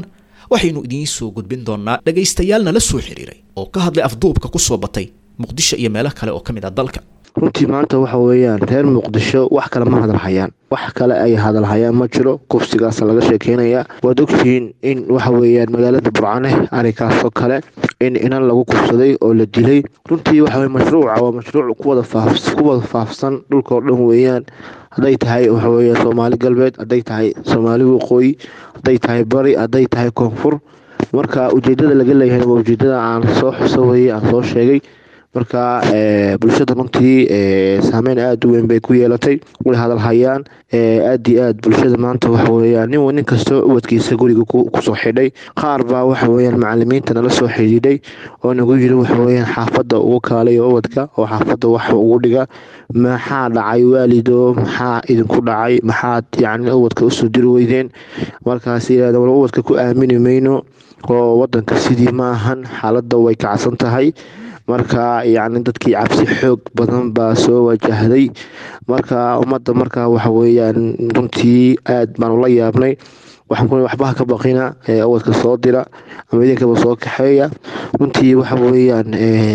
waxaynu idiin soo gudbin doonaa dhegaystayaal nala soo xiriiray oo ka hadlay afduubka ku soo batay muqdisho iyo meelo kale oo ka mid ah dalka runtii maanta waxa weeyaan reer muqdisho wax kale ma hadalhayaan wax kale ay hadalhayaan ma jiro kufsigaasa laga sheekeynayaa waad ogtihiin in waxa weeyaan magaalada burcane arrinkaasoo kale in inan lagu kufsaday oo la dilay runtii waxa weye mashruuca waa mashruuc kuwada faaf kuwada faafsan dhulkao dhan weeyaan hadday tahay waxa weeye soomaali galbeed hadday tahay soomaali waqooyi hadday tahay bari hadday tahay koonfur marka ujeedada laga leeyahay waa ujeedada aan soo xuso weye aan soo sheegay marka bulshada runtii saameyn aada u weyn bay ku yeelatay way hadalhayaan aada iyo aad bulshada maanta waxa weyaan nin nin kastoo ubadkiisa guriga kusoo xidhay qaar baa waxa weyaan macalimiinta nala soo xidhiidhay oo nagu yiri waxaweyaan xaafadda ugu kaalayo ubadka oo xaafadda wax ugu dhiga maxaa dhacay waalido maxaa idinku dhacay maxaad yani ubadka usoo diri weydeen markaas yirahda wal ubadka ku aamini mayno oo wadanka sidii ma ahan xaaladda way kacsan tahay marka yacni dadkii cabsi xoog badan baa soo wajahday marka ummadda marka waxa weeyaan runtii aad baan ula yaabnay waxaan ku waxbaha ka baqina awadka soo dira ama idinkaba soo kaxeeya runtii waxa weeyaan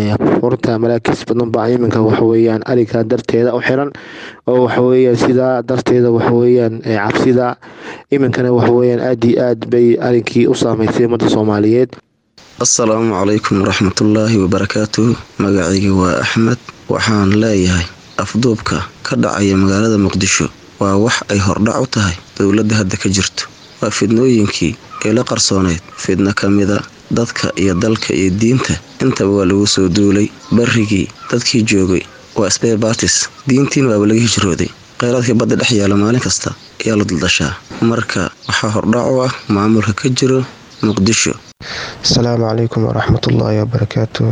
horta malaakiis badan baa iminka waxa weeyaan ariga darteeda u xiran oo waxa weeyaan sidaa darteeda waxa weeyaan cabsida iminkana waxa weeyaan aad iyo aad bay arinkii u saameysay ummadda soomaaliyeed assalaamu calaykum waraxmatullaahi wabarakaatuhu magacayga waa axmed waxaan leeyahay afduubka ka dhacaya magaalada muqdisho waa wax ay hordhac u tahay dowladda hadda ka jirto waa fidnooyinkii ee la qarsooneyd fidno ka mida dadka iyo dalka iyo diinta intaba waa lagu soo duulay barrigii dadkii joogay waa sbebatis diintiin waaba laga hijrooday kheyraadkii badda dhex yaala maalin kasta ayaa la duldashaa marka waxaa hordhac u ah maamulka ka jiro muqdisho asalaamu calaykum waraxmatullaahi wabarakaatu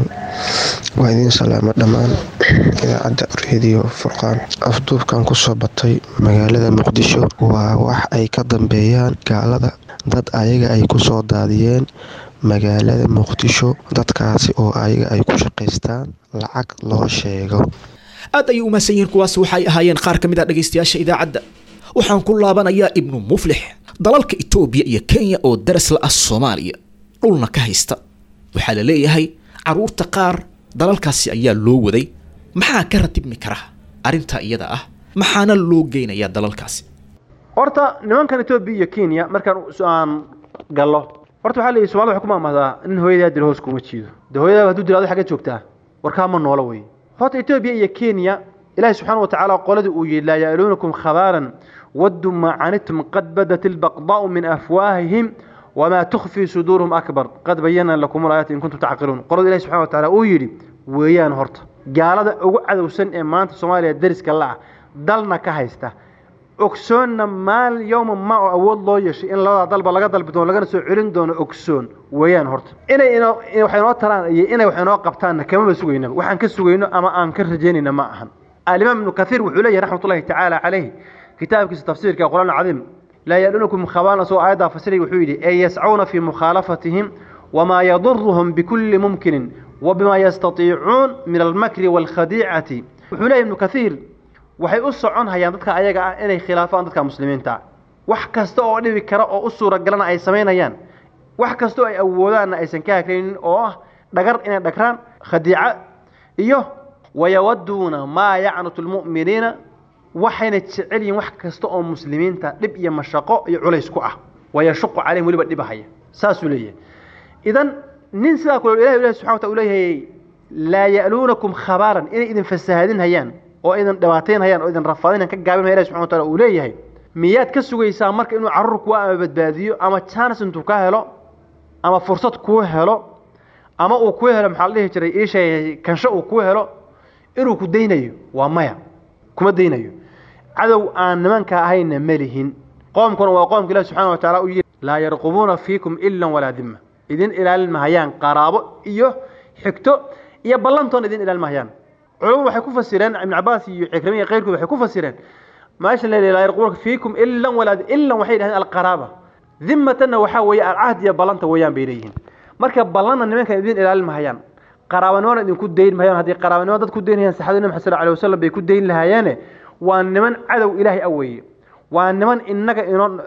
waa idiin salaamo dhammaan idaacadda rediyo furqaan afduubkan kusoo batay magaalada muqdisho waa wax ay ka dambeeyaan gaalada dad ayaga ay kusoo daadiyeen magaalada muqdisho dadkaasi oo ayaga ay ku shaqaystaan lacag loo sheego aad ayay u mahadsan yihiin kuwaas waxay ahaayeen qaar ka mid ah dhegaystayaasha idaacadda waxaan ku laabanayaa ibnu muflix dalalka itoobiya iyo kenya oo daras la ah soomaaliya dhulna ka haysta waxaa la leeyahay carruurta qaar dalalkaasi ayaa loo waday maxaa ka ratibmi kara arrintaa iyada ah maxaana loo geynayaa dalalkaasi horta nimankan etoobiya iyo kenya markaan aan gallo horta waxaa leeyahy somalida waxay ku maamahdaa nin hooyadaa dilo hoos kuma jiido dee hooyadaa hadduu dilo adi xaggeed joogtaa warkaa ma noola wey horta etoobiya iyo kenya ilaahi subxaana wa tacaala qoladii uu yidhi laa ya'luunakum khabaaran wadduu maa canitum qad badat ilbaqdaa'u min afwaahihim wamaa tukfii suduuruhum akbar qad bayana lakum alaayaati in kuntum tacqiluun qolada ilahi subxana wa tacaala uu yidhi weeyaan horta gaalada ugu cadowsan ee maanta soomaaliya dariska la ah dalna ka haysta ogsoonna maal yowma ma oo awood loo yeeshay in labadaa dalba laga dalbi doono lagana soo celin doono ogsoon weeyaan horta inay inoo wax inoo taraan iyo inay wax inoo qabtaanna kamaba sugaynaba waxaan ka sugayno ama aan ka rajaynayna ma ahan alimaam ibnu kathiir wuxuu leeyahy raxmat ullahi tacaala caleyh kitaabkiisa tafsiirka quraan cadiim laa yalunakum khabaalan soo aayaddaa fasiray wuxuu yidhi ee yascuuna fii mukhaalafatihim wamaa yaduruhum bikulli mumkinin wabima yastatiicuun min almakri waalkhadiicati wuxuu leeyahy ibnu kathiir waxay u socon hayaan dadka ayaga ah inay khilaafaan dadka muslimiinta wax kasta oo dhibi kara oo u suuragalana ay samaynayaan wax kasta oo ay awoodaanna aysan ka hagraynin oo ah dhagar inay dhagraan khadiica iyo wayawaduuna maa yacnutu lmu'miniina waxayna jecel yihiin wax kasta oo muslimiinta dhib iyo mashaqo iyo culays ku ah wayashuqu calayhim weliba dhibahaya saasuu leeyahay idan nin sidaa kule ilahi ilahi subxana wataala uu leeyahay laa ya'luunakum khabaaran inay idin fasahaadin hayaan oo idin dhibaatayn hayaan oo idin rafaadin ka gaabin haya ilahi subxana wataala uu leeyahay miyaad ka sugaysaa marka inuu carruur kuwa ama badbaadiyo ama chance intuu ka helo ama fursad kuu helo ama uu kuu helo maxaa la dhihi jiray iishay kansho uu kuu helo inuu ku daynayo waa maya kuma daynayo cadow aan nimanka ahayna ma lihin qoomkuna waa qoomka ilahi subxana wa tacala u yidhi laa yarqubuuna fiikum ila walaa dima idin ilaalin mahayaan qaraabo iyo xigto iyo ballantoona idin ilaalin mahayaan culumadu waxay ku fasireen ibn cabaas iyo cikrami iyo keyrkood waxay ku fasireen meesha la laa yarqubuuna fiikum ila walaa ila waxay yidhahdeen alqaraaba dimatanna waxaa weeye alcahd iyo ballanta weeyaan bay leeyihiin marka ballanna nimankan idin ilaalin mahayaan qaraabanimona idinku dayn mahayaan haddii qaraabanimo dad ku daynayaan saxaabada nabi maxamed sal alay wasalam bay ku dayn lahaayeene waa niman cadow ilaahay a weeye waa niman innaga inoo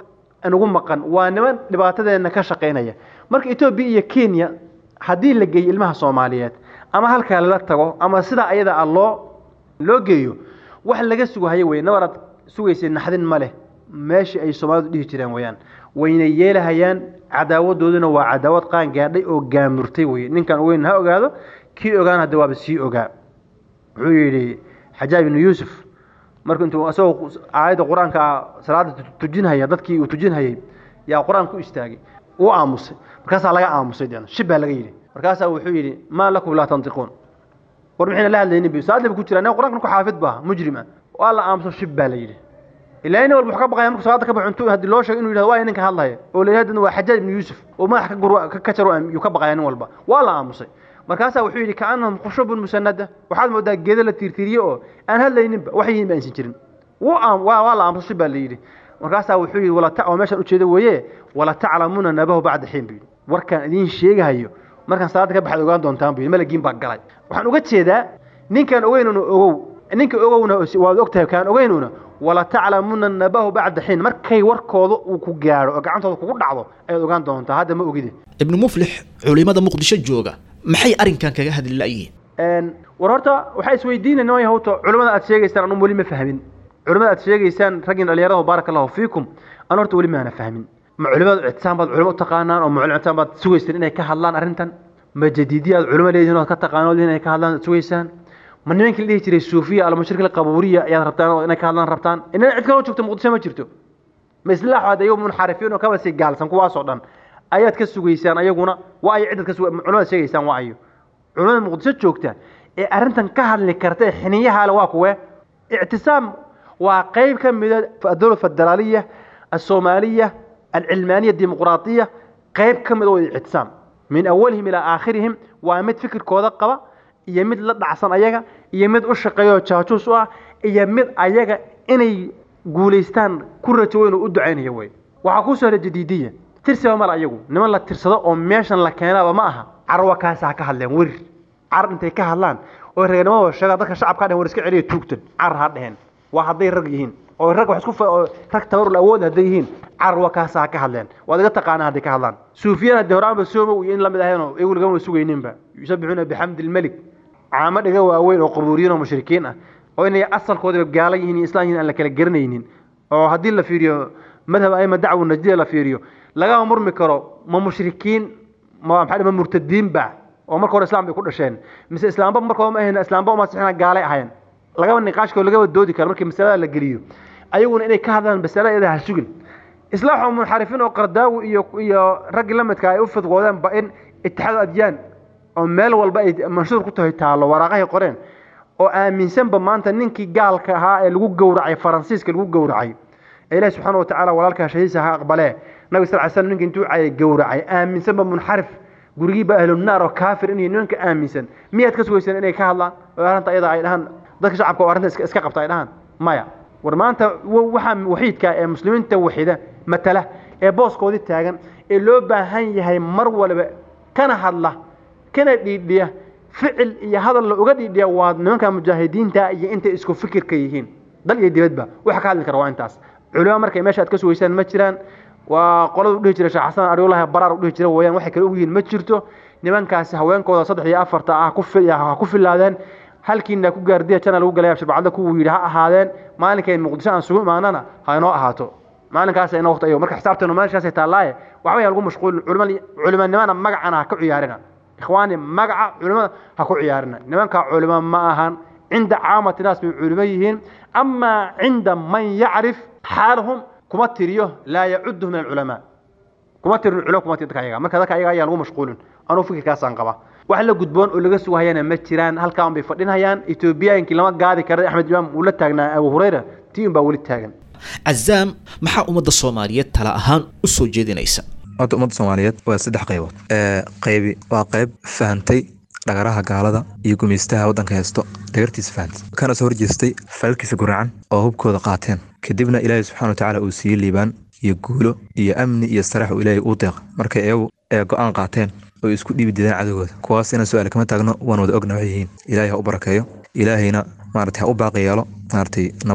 nagu maqan waa niman dhibaatadeenna ka shaqaynaya marka etoobiya iyo kenya haddii la geeyo ilmaha soomaaliyeed ama halkaa lala tago ama sidaa ayada ah loo loo geeyo wax laga sugahayo wey nabaraad sugaysay naxdin ma leh meeshii ay soomaalidu dhihi jireen weyaan wayna yeelahayaan cadaawadooduna waa cadaawad qaan gaadhay oo gaamurtay wey ninkan weyn ha ogaado kii ogaan hadda waaba sii ogaa wuxuu yidhi xajaaj ibnu yuusuf marku intuu isagoo aayadda qur-aanka salaada tujinhaya dadkii uu tujinhayay yaa qur-aan ku istaagay wuu aamusay markaasaa laga aamusay de shib baa laga yidhi markaasaa wuxuu yidhi maa lakum laa tantiquun war maxayna la hadlaynin bi salaad ba ku jira anaga qur-aanka ku xaafid baa mujrim ah waa la aamuso shib baa la yidhi ilaa nin walba wuxuu ka baqaya markuu salaada ka baxo intuu haddii loo sheego inuu yidhahdo waa ninka hadlaya oo la yidhahdo waa xajaaj ibnu yuusuf oo madax ka gur ka jaro yuu ka baqaya nin walba waa la aamusay markaasaa wuxuu yidhi kaanahum khushubun musanada waxaad moodaa geedo la tiirtiiriye oo aan hadlayninba wax yihiin ba aysan jirin wuu waa la aamuso shib baa la yidhi markaasaa wuxuu yidhi wala oo meeshaan ujeeda weeye wala taclamuuna nabahu bacda xiin buu yidhi warkaan idiin sheegahayo markaan salaada ka baxaad ogaan doontaan buu yidhi malagiin baa galay waxaan uga jeedaa ninkaan ogeynuna ogow ninka ogowna waad ogtahay kaan ogeynuna wala taclamuuna nabahu bacda xiin markay warkooda uu ku gaadho oo gacantooda kugu dhacdo ayaad ogaan doontaa hadda ma ogide ibnu muflix culimada muqdisho jooga maxay arrinkan kaga hadli la'yihiin war horta waxaa isweydiinayna way hawto culimmada aad sheegaysaan anu weli ma fahmin culimmada aad sheegaysaan raggin dhalinyarada baaraka allahu fiikum anu horta weli maana fahmin ma culimadu ictisaan baad culimo u taqaanaan oo ma culimo ictisaan baad sugaysaan inay ka hadlaan arrintan ma jadiidiya aad culimo leedihin ood ka taqaanood inay ka hadlaan sugaysaan ma nimankii la dhihi jiray suufiya almushrik alqabuuriya ayaad rabtaan oo inay ka hadlaan rabtaan inana cid kaloo joogto muqdisho ma jirto ma islaaxood ayagu munxarifiin oo kaba sii gaalsan kuwaasoo dhan ayaad ka sugaysaan ayaguna waa ayo cidaad ka suga culimada sheegaysaan waa ayo culimada muqdisho joogta ee arrintan ka hadli karta ee xiniyahaale waa kuwe ictisaam waa qayb ka mida adowla federaaliya الصومالية العلمانية الديمقراطية قيب كمد ictisaam min awalihim ilaa aakhirihim waa mid fikirkooda qaba iyo mid la dhacsan ayaga iyo mid u shaqeeyo jaajuus u ah iyo mid ayaga inay guulaystaan ku rajo weyn oo u ducaynaya wey waxaa ku soo hara jadiidiya tirsiba male ayagu niman la tirsado oo meeshan la keenaba ma aha carwa kaasa ha ka hadleen werir car intay ka hadlaan oo reernimada sheegaan dadka shacabka dhehen war iska celiya tuugtan car ha dheheen waa hadday rag yihiin oo rag wax isku oo rag tabarul awood hadday yihiin carwa kaasa ha ka hadleen waad iga taqaanaa hadday ka hadlaan suufiyana dee horaanba soomow iyo in lamid aheenoo iyagu lagama sugayninba yusabbixuuna bixamdi lmelik caamo dhiga waaweyn oo qabuuriyiin oo mushrikiin ah oo inay asalkoodaba gaalan yihiin iyo islaan yihiin aan la kala garanaynin oo haddii la fiiriyo madhab aima dacwo najdiya la fiiriyo lagama murmi karo ma mushrikiin ma maxaa ma murtadiin ba oo marka hore islam bay ku dhasheen mise islaamba markooda ma ahayn islaamba uma sixina gaalay ahayn lagaba niqaashka lagaba doodi karo markii masalada la geliyo ayaguna inay ka hadlaan masala iyada ha sugin islaaxoo munxarifiin oo qardaawi iyo iyo raggii la midka ay u fidqoodeen ba in itixaad adyaan oo meel walba ay manshuur ku tahay taallo waraaqahay qoreen oo aaminsanba maanta ninkii gaalka ahaa ee lagu gowracay faransiiska lagu gowracay ee ilaahi subxaana watacaala walaalkaa shahiisa ha aqbalee nabi sal ly slam ninka intuu cayay gowracay aaminsanba munxarif gurigiiba ahlunaar oo kaafir inay nimanka aaminsan miyaad ka sugaysaan inay ka hadlaan oo arrinta iyada ay dhahaan dadka shacabka oo arrinta iska qabta ay dhahaan maya war maanta waxaa waxiidka ee muslimiinta waxida matala ee booskoodii taagan ee loo baahan yahay mar waliba kana hadla kana dhiidhiya ficil iyo hadal la uga dhiidhiya waa nimanka mujaahidiinta iyo intay isku fikirka yihiin dal iyo dibadba waxa ka hadli kara waa intaas culimo markay meesha aad ka sugaysaan ma jiraan waa qolada udhihi jira sheekh xasan ariulahi baraar udhihi jira weyaan waxay kale ogyihiin ma jirto nimankaasi haweenkooda saddex iyo afarta ah ha ku filaadeen halkiina ku gaardiya jana lagu galay sharbacadda kuwuu yidhi ha ahaadeen maalinkay muqdisho aan sugu imaanana ha inoo ahaato maalinkaas ina waqti ayo marka xisaabteenu maalinkaasay taallaaye waxba yaa lagu mashquulin culimanimana magacana ha ka ciyaarina ikhwaani magaca culimada ha ku ciyaarina nimanka culimo ma ahan cinda caamati naas bay culimo yihiin amaa cinda man yacrif xaalahum kuma tiriyo laa yacuduhu min alculamaa kuma tirin culo kuma tirin dadka ayaga marka dadka ayaga ayaa lagu mashquulin anuu fikirkaasaan qaba wax la gudboon oo laga sugahayana ma jiraan halkaan bay fadhinayaan etoobiyaankii lama gaadi kara axmed imaam uu la taagnaa abu hurayra tii unbaa weli taagan cazaam maxaa ummadda soomaaliyeed tala ahaan u soo jeedinaysa horta ummadda soomaaliyeed waa saddex qaybood qaybi waa qayb fahantay dhagaraha gaalada iyo gumaystaha waddanka haysto dhagartiisa fahantay kana soo horjeestay falalkiisa guracan oo hubkooda qaateen kadibna ilaahay subxana watacaala uu siiyey liibaan iyo guulo iyo amni iyo sarax uu ilaahay uu deeq markay iyagu ee go-aan qaateen oo isku dhiibi dideen cadowgooda kuwaas inaan su-aal kama taagno waan wada ogna waxay yihiin ilaahay ha u barakeeyo ilaahayna maarata ha u baaqi yeelo maaratay nabadda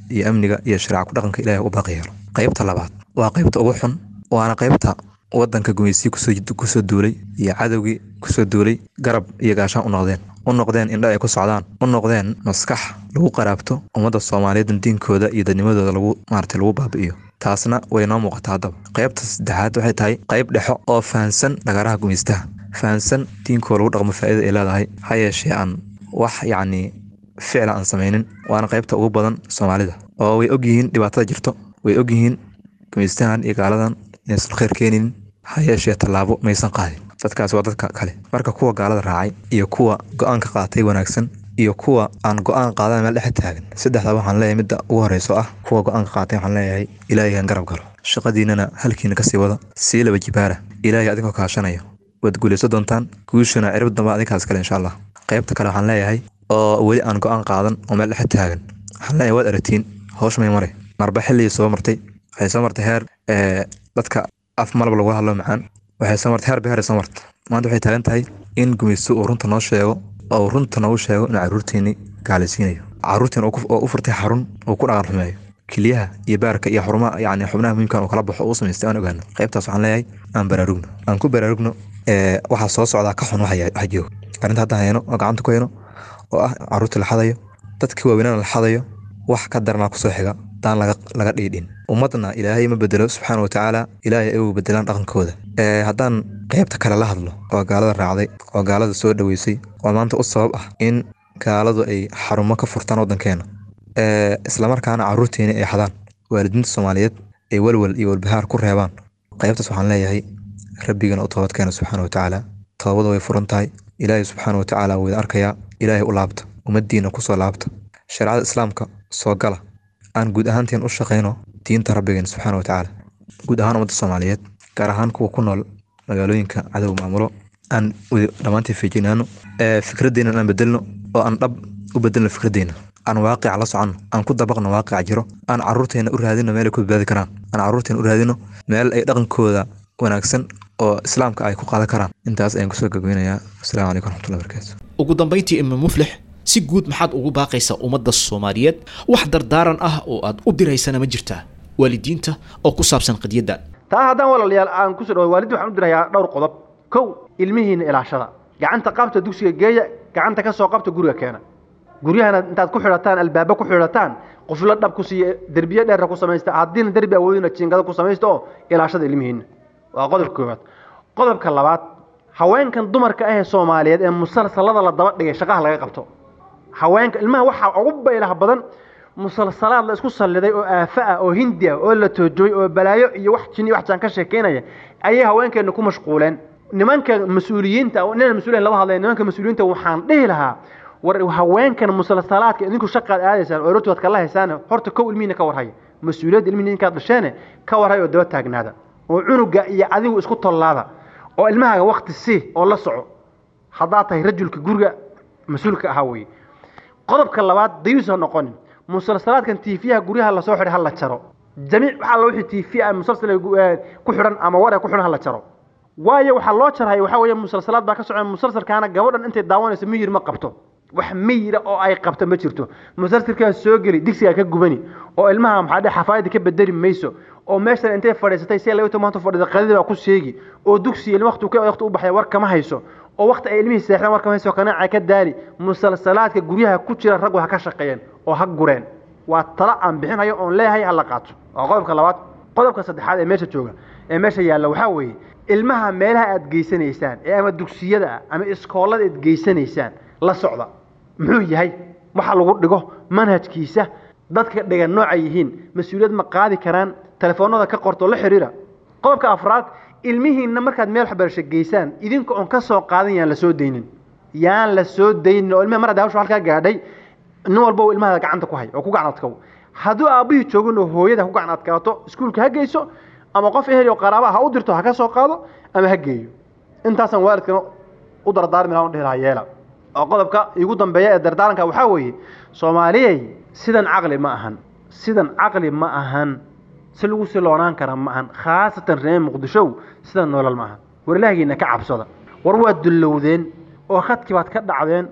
iyo amniga iyo shareeca ku dhaqanka ilaahay u baaqi yeelo qaybta labaad waa qaybta ugu xun waana qaybta wadanka gumeysii kusoo kusoo duulay iyo cadowgii kusoo duulay garab iyo gaashaan u noqdeen u noqdeen indha ay ku socdaan u noqdeen maskax lagu qaraabto ummadda soomaaliyeed diinkooda iyo dadnimadooda lagu maarata lagu baabi'iyo taasna way noo muuqataa haddaba qaybta saddexaad waxay tahay qayb dhexo oo fahansan dhagaraha gumeystaha fahansan diinkoo lagu dhaqmo faa'iida ay leedahay ha yeeshee aan wax yacni ficla aan samaynin waana qaybta ugu badan soomaalida oo way ogyihiin dhibaatada jirto way ogyihiin gumeystahan iyo gaaladan inaysan khayr keenin ha yeeshee tallaabo maysan qaadin dadkaas waa dadka kale marka kuwa gaalada raacay iyo kuwa go-aanka qaatay wanaagsan iyo kuwa aan go-aan qaadan meel dhexe taagan saddexda waxaan leeyahay midda ugu horeyso ah kuwa go-aanka qaatay waxaan leeyahay ilaahigan garab galo shaqadiinana halkiina kasii wada sii laba jibaara ilaahay adinkoo kaashanaya waad guulayso doontaan guushana cirib damba adinkaas kale insha allah qaybta kale waxaan leeyahay oo weli aan go-aan qaadan oo meel dhexe taagan waxaan leeyahay waad aratiin hoosh may mare marba xilligii soo martay waxay soo martay heer dadka af malab lagu hadlo macaan waxay soo martay heer beheer soo marta maanta waxay taagan tahay in gumaysto uu runta noo sheego oo runta noogu sheego inuu caruurteeni gaalaysiinayo caruurteen oo u furtay xarun uu ku dhaqan xumeeyo keliyaha iyo baarka iyo xarumaha yani xubnaha muhiimkan uu kala baxo uu samaystay aan ogaano qaybtaas waxaan leeyahay aan baraarugno aan ku baraarugno waxaa soo socdaa ka xun waxa joogo arrinta hadda hayno oo gacanta ku hayno oo ah caruurta la xadayo dadkii waaweynana la xadayo wax ka daranaa kusoo xiga daan laga dhiidhin ummadna ilaahay ma bedelo subxaana watacaala ilaahay ay u bedelaan dhaqankooda haddaan qaybta kale la hadlo oo gaalada raacday oo gaalada soo dhoweysay oo maanta u sabab ah in gaaladu ay xarumo ka furtaan waddankeena islamarkaana caruurteeni ay xadaan waalidiinta soomaaliyeed ay walwal iyo walbahaar ku reebaan qaybtaas waxaan leeyahay rabbigana u toobadkeena subxaana watacaala toobada way furan tahay ilaahay subxaana watacaala wuu idin arkayaa ilaahay u laabta ummaddiina kusoo laabta shareecada islaamka soo gala aan guud ahaanteen u shaqayno diinta rabbigeen subxaana watacaala guud ahaan ummadda soomaaliyeed gaar ahaan kuwa ku nool magaalooyinka cadow maamulo aan dhammaantiin feejinaano fikraddeena aan bedelno oo aan dhab u bedelno fikraddeena aan waaqica la soconno aan ku dabaqno waaqica jiro aan caruurteena u raadino meel ay ku badbaadi karaan aan caruurteena u raadino meel ay dhaqankooda wanaagsan oo islaamka ay ku qaadan karaan intaas ayaan kusoo gagweynayaa asalaamu calaykum raxmatullahi barakaatu ugu dambayntii ima muflix si guud maxaad ugu baaqaysaa ummadda soomaaliyeed wax dardaaran ah oo aad u diraysana ma jirtaa waalidiinta oo ku saabsan qadiyaddan taa haddaan walaalayaal aan kusoo dhawo waalidda waxaan u dirayaa dhowr qodob kow ilmihiina ilaashada gacanta qabta dugsiga geeya gacanta ka soo qabta guriga keena guryahana intaad ku xidhataan albaaba ku xidhataan quflo dhab ku siiya derbiye dheerra ku samaysta haddiina derbi awoodina jiingada ku samaysta oo ilaashada ilmihiina waa qodobka koowaad qodobka labaad haweenkan dumarka ah ee soomaaliyeed ee musalsalada la daba dhigay shaqaha laga qabto haweenka ilmaha waxaa ugu baylaha badan musalsalaad la isku salliday oo aafo ah oo hindi ah oo la toojooy oo balaayo iyo wax jin iyo wax jaan ka sheekeynaya ayay haweenkeena ku mashquuleen nimanka mas-uuliyiinta nina mas-uuliyin lama hadlaya nimanka mas-uuliyiinta waxaan dhihi lahaa war haweenkan musalsalaadka idinku shaqaad aadaysaan oo roti waad kala haysaan horta kow ilmihiina ka warhaya mas-uuliyadda ilmihiina inkaad dhasheene ka warhaya oo daba taagnaada oo cunuga iyo adigu isku tollaada oo ilmahaaga wakti si oo la soco haddaad tahay rajulka guriga mas-uulka ahaa weye qodobka labaad dayuus ha noqonin musalsalaadkan tiifiyaha guryaha lasoo xidhay ha la jaro jamiic waxaa la wixii tiifi ah musalsal ku xidhan ama war ku xidhan ha la jaro waayo waxaa loo jarhay waxaa weeye musalsalaad baa ka socda musalsalkaana gabadhan intay daawanayso miyir ma qabto wax miyira oo ay qabto ma jirto musalsalkaa soo geli digsigaa ka gubani oo ilmaha maxaa dhe xafaayada ka bedeli mayso oo meeshan intay fadhiisatay si laga maanta fadhida qadida baa ku sheegi oo dugsi ilma waqti ka waqti u baxay war kama hayso oo waqti ay ilmihii seexdaan war kama hayso kanaaca ka daali musalsalaadka guryaha ku jira raggu ha ka shaqeeyeen oo ha gureen waa tala aan bixinayo oon leeyahay ha la qaato waa qodobka labaad qodobka saddexaad ee meesha jooga ee meesha yaalla waxaa weeye ilmaha meelaha aad geysanaysaan ee ama dugsiyada ah ama iskoolada aad geysanaysaan la socda muxuu yahay waxa lagu dhigo manhajkiisa dadka dhigan noocay yihiin mas-uuliyad ma qaadi karaan telefoonada ka qorto la xiriira qodobka afraad ilmihiinna markaad meel waxbarasho geysaan idinka oon ka soo qaadan yaan la soo daynin yaan la soo daynin oo ilmaha mar hadda hawsha halkaa gaadhay nin walba uu ilmaha gacanta ku hay oo ku gacan adkow hadduu aabbihii joogin oo hooyada ku gacan adkaato iskuulka ha geyso ama qof ehel oo qaraaba ha u dirto ha ka soo qaado ama ha geeyo intaasaan waalidkana u dardaarmi lahaa u dhihi lahaa yeela oo qodobka igu dambeeya ee dardaaranka waxaa weeye soomaaliyey sidan caqli ma ahan sidan caqli ma ahan si lagu siloonaan kara ma ahan khaasatan reer muqdishow sidan noolal ma ahan war ilaahigiina ka cabsada war waad dullowdeen oo khadkii baad ka dhacdeen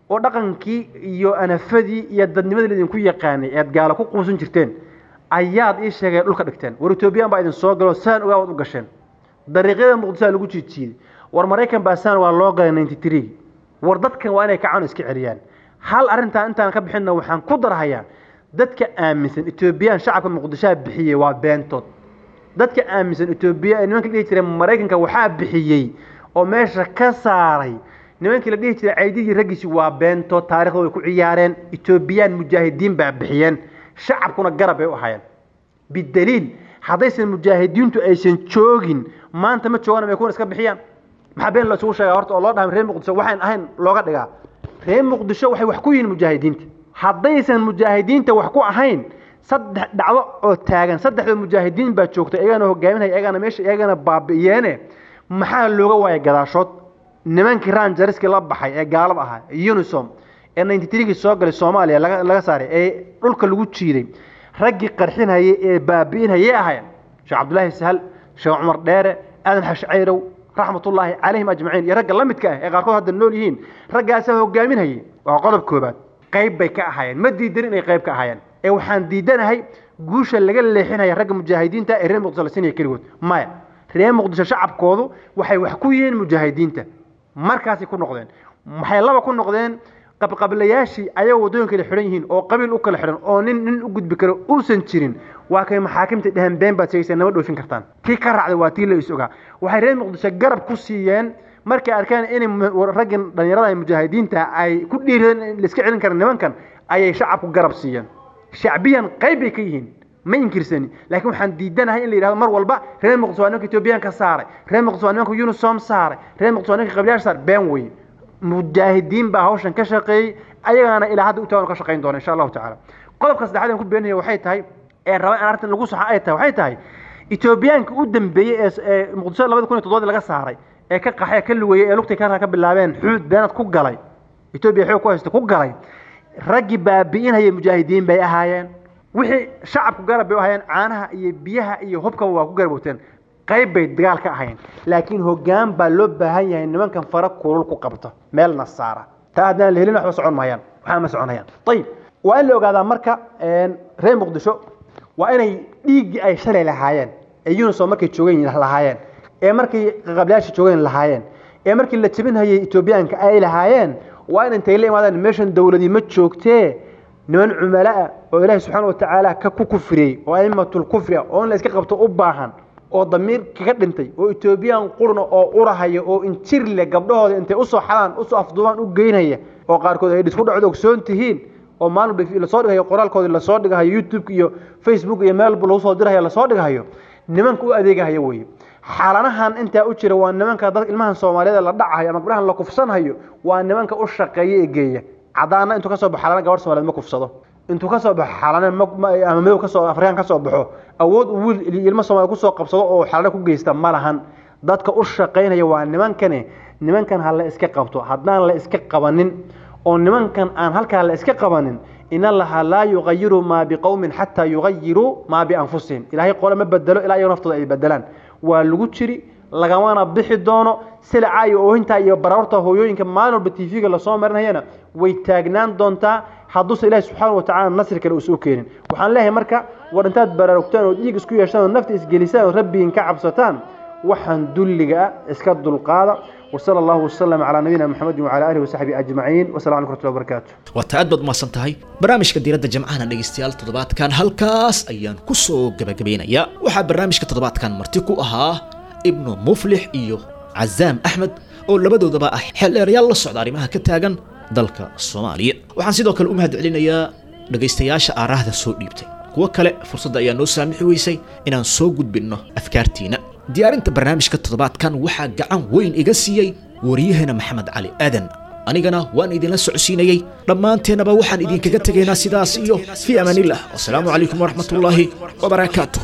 oo dhaqankii iyo anafadii iyo dadnimadii laidinku yaqaanay ead gaalo ku quusan jirteen ayaad ii sheegeen dhulka dhigteen war etoobiyaan baa idin soo galo saan ogaa waad u gasheen dariiqyada muqdisaa lagu jiijiiday war maraykan baa saan waa loo galay ninety three war dadkan waa inay kacaan iska celiyaan hal arrintaa intaan ka bixinna waxaan ku darhayaa dadka aaminsan etoobiyaan shacabka muqdishoa bixiyey waa beentood dadka aaminsan etoobiya ee nimanka la dhihi jiray maraykanka waxaa bixiyey oo meesha ka saaray nimankii la dhihi jiray caydidii raggiisi waa beentood taarikhda way ku ciyaareen etoobiyaan mujaahidiin baa bixiyeen shacabkuna garab bay u ahayeen bidaliil haddaysan mujaahidiintu aysan joogin maanta ma joogaan may kuwan iska bixiyaan maxaa been la isugu sheegaa horta oo loo dhahay reer muqdisho waxaan ahayn looga dhigaa reer muqdisho waxay wax ku yihiin mujaahidiinta haddaysan mujaahidiinta wax ku ahayn saddex dhacdo oo taagan saddexda mujaahidiin baa joogta iyagana hogaaminaya iyagana meesha iyagana baabi'iyeene maxaa looga waayay gadaashood nimankii ranjariskii la baxay ee gaalada ahaa unisom ee ninety three-gii soo galay soomaaliya laga laga saaray ee dhulka lagu jiiday raggii qarxinhayay ee baabi'inhayay ahayn sheekh cabdullaahi sahal sheekh cumar dheere aadan xashcayrow raxmatullaahi calayhim ajmaciin iyo ragga la midka ah ee qaarkood hadda nool yihiin raggaasaa hogaaminhayay waa qodob koobaad qayb bay ka ahaayeen ma diidan inay qayb ka ahaayeen ee waxaan diidanahay guusha laga leexinaya ragga mujaahidiinta ee reer muqdisho la siinaya keligood maya reer muqdisho shacabkoodu waxay wax ku yihiin mujaahidiinta markaasay ku noqdeen waxay laba ku noqdeen qabqablayaashii ayagoo waddooyin kala xidhan yihiin oo qabiil u kala xidhan oo nin nin u gudbi karo uusan jirin waa kay maxaakimta dhehen been baad sheegaysaa nama dhoofin kartaan kii ka raacday waa tii la is ogaa waxay reer muqdisho garab ku siiyeen markay arkaan inay raggin dhallinyarada ay mujaahidiinta ay ku dhiiradeen in la iska celin kara nimankan ayay shacabku garab siiyeen shacbiyan qayb bay ka yihiin ma inkirsani laakiin waxaan diidanahay in la yidhahdo mar walba reer muqdisho waa nimanka etoobiyaan ka saaray reer muqdisho waa nimanka unisom saaray reer muqdisho waa nimanka qabilayaasha saaray been weye mujaahidiin baa hawshan ka shaqeeyey ayagaana ilaa hadda u tagan ka shaqayn doona insha allahu tacaala qodobka saddexaad aan ku beenaya waxay tahay ee raba in arrintan lagu saxa ay tahay waxay tahay etoobiyaanka u dambeeyey ee ee muqdisho labada kun iyo toddobaadii laga saaray ee ka qaxay ka lugeeyey ee lugtay ka ka bilaabeen xuud beenad ku galay etoobiya xoog ku haysta ku galay raggii baabi'inhaya mujaahidiin bay ahaayeen wixii shacabku garab bay u ahaayeen caanaha iyo biyaha iyo hubkaba waa ku garabowteen qayb bay dagaal ka ahayn laakiin hoggaan baa loo baahan yahay nimankan fara kulul ku qabto meel nasaara taa haddaan la helin waxba socon maayaan waxaa ma soconayaan ayib waa in la ogaadaa marka reer muqdisho waa inay dhiiggii ay shalay lahaayeen ee unisom markay joogeen lahaayeen ee markay qablayaasha joogeen lahaayeen ee markii la jebinhayay etoobiyaanka ay lahaayeen waa in intay la imaadaan meeshan dowladii ma joogtee niman cumalaah oo ilaahi subxaana watacaala ka ku kufriyey oo aimatul kufri ah oo in la iska qabto u baahan oo damiir kaga dhintay oo etoobiyaan qurna oo urahaya oo injir leh gabdhahooda intay usoo xadaan usoo afduubaan u geynaya oo qaarkood ay dhisku dhacdo ogsoon tihiin oo maalin lasoo dhigayo qoraalkoodii lasoo dhigahayo youtube iyo facebook iyo meelba lagu soo dirahayo lasoo dhigahayo nimanka u adeegahayo weeye xaalanahan intaa u jira waa nimanka dad ilmahan soomaaliyeed la dhacayo ama gabdhahan la kufsanhayo waa nimanka u shaqeeya ee geeya cadaana intuu kasoo baxo xaalana gabadh soomaaliyeed ma kufsado intuu kasoo baxo xaalane ama madow kasoo afrikaan kasoo baxo awood uu wiil ilmo soomaaliya kusoo qabsado oo xaalane ku geysta ma lahan dadka u shaqaynaya waa nimankani nimankan ha la iska qabto haddaan la iska qabanin oo nimankan aan halkaa la iska qabanin in allaha laa yugayiru maa biqowmin xataa yugayiruu maa bianfusihim ilaahay qole ma bedelo ilaa iyago naftooda ay bedelaan waa lagu jiri lagamana bixi doono silacaa iyo oohintaa iyo baraarta hooyooyinka maalin walba tv-ga lasoo marinayana way taagnaan doontaa hadduuse ilaahi subxaana watacaala nasri kale uusu keenin waxaan leeyahay marka war intaad baraarugtaan oo dhiig isku yeeshaan oo nafta isgelisaan oo rabbigiin ka cabsataan waxaan dulliga ah iska dulqaada وصلى الله وسلم على نبينا محمد وعلى اله وصحبه اجمعين والسلام عليكم ورحمه الله وبركاته waa ta aad baad umahadsan tahay barnaamijka diiradda jamcahana dhegaystayaal toddobaadkan halkaas ayaan ku soo gebagabaynayaa waxaa barnaamijka toddobaadkan marti ku ahaa ibnu muflix iyo cazaam axmed oo labadoodaba ah xeeldheerayaal la socda arrimaha ka taagan dalka soomaaliya waxaan sidoo kale u mahad celinayaa dhegaystayaasha aaraahda soo dhiibtay kuwo kale fursadda ayaa noo saamixi weysay inaan soo gudbinno afkaartiina diyaarinta barnaamijka toddobaadkan waxaa gacan weyn iga siiyey wariyaheena maxamed cali aadan anigana waan idinla socodsiinayey dhammaanteennaba waxaan idinkaga tegaynaa sidaas iyo fii amaanillah wasalaamu calaykum waraxmatullaahi wabarakaatuh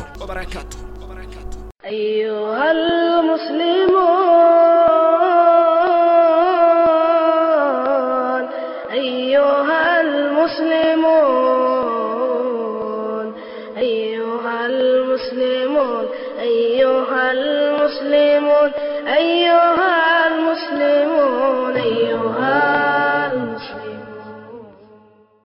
أيها المسلمون أيها المسلمون أيها المسلمون أيها المسلمون أيها المسلمون أيها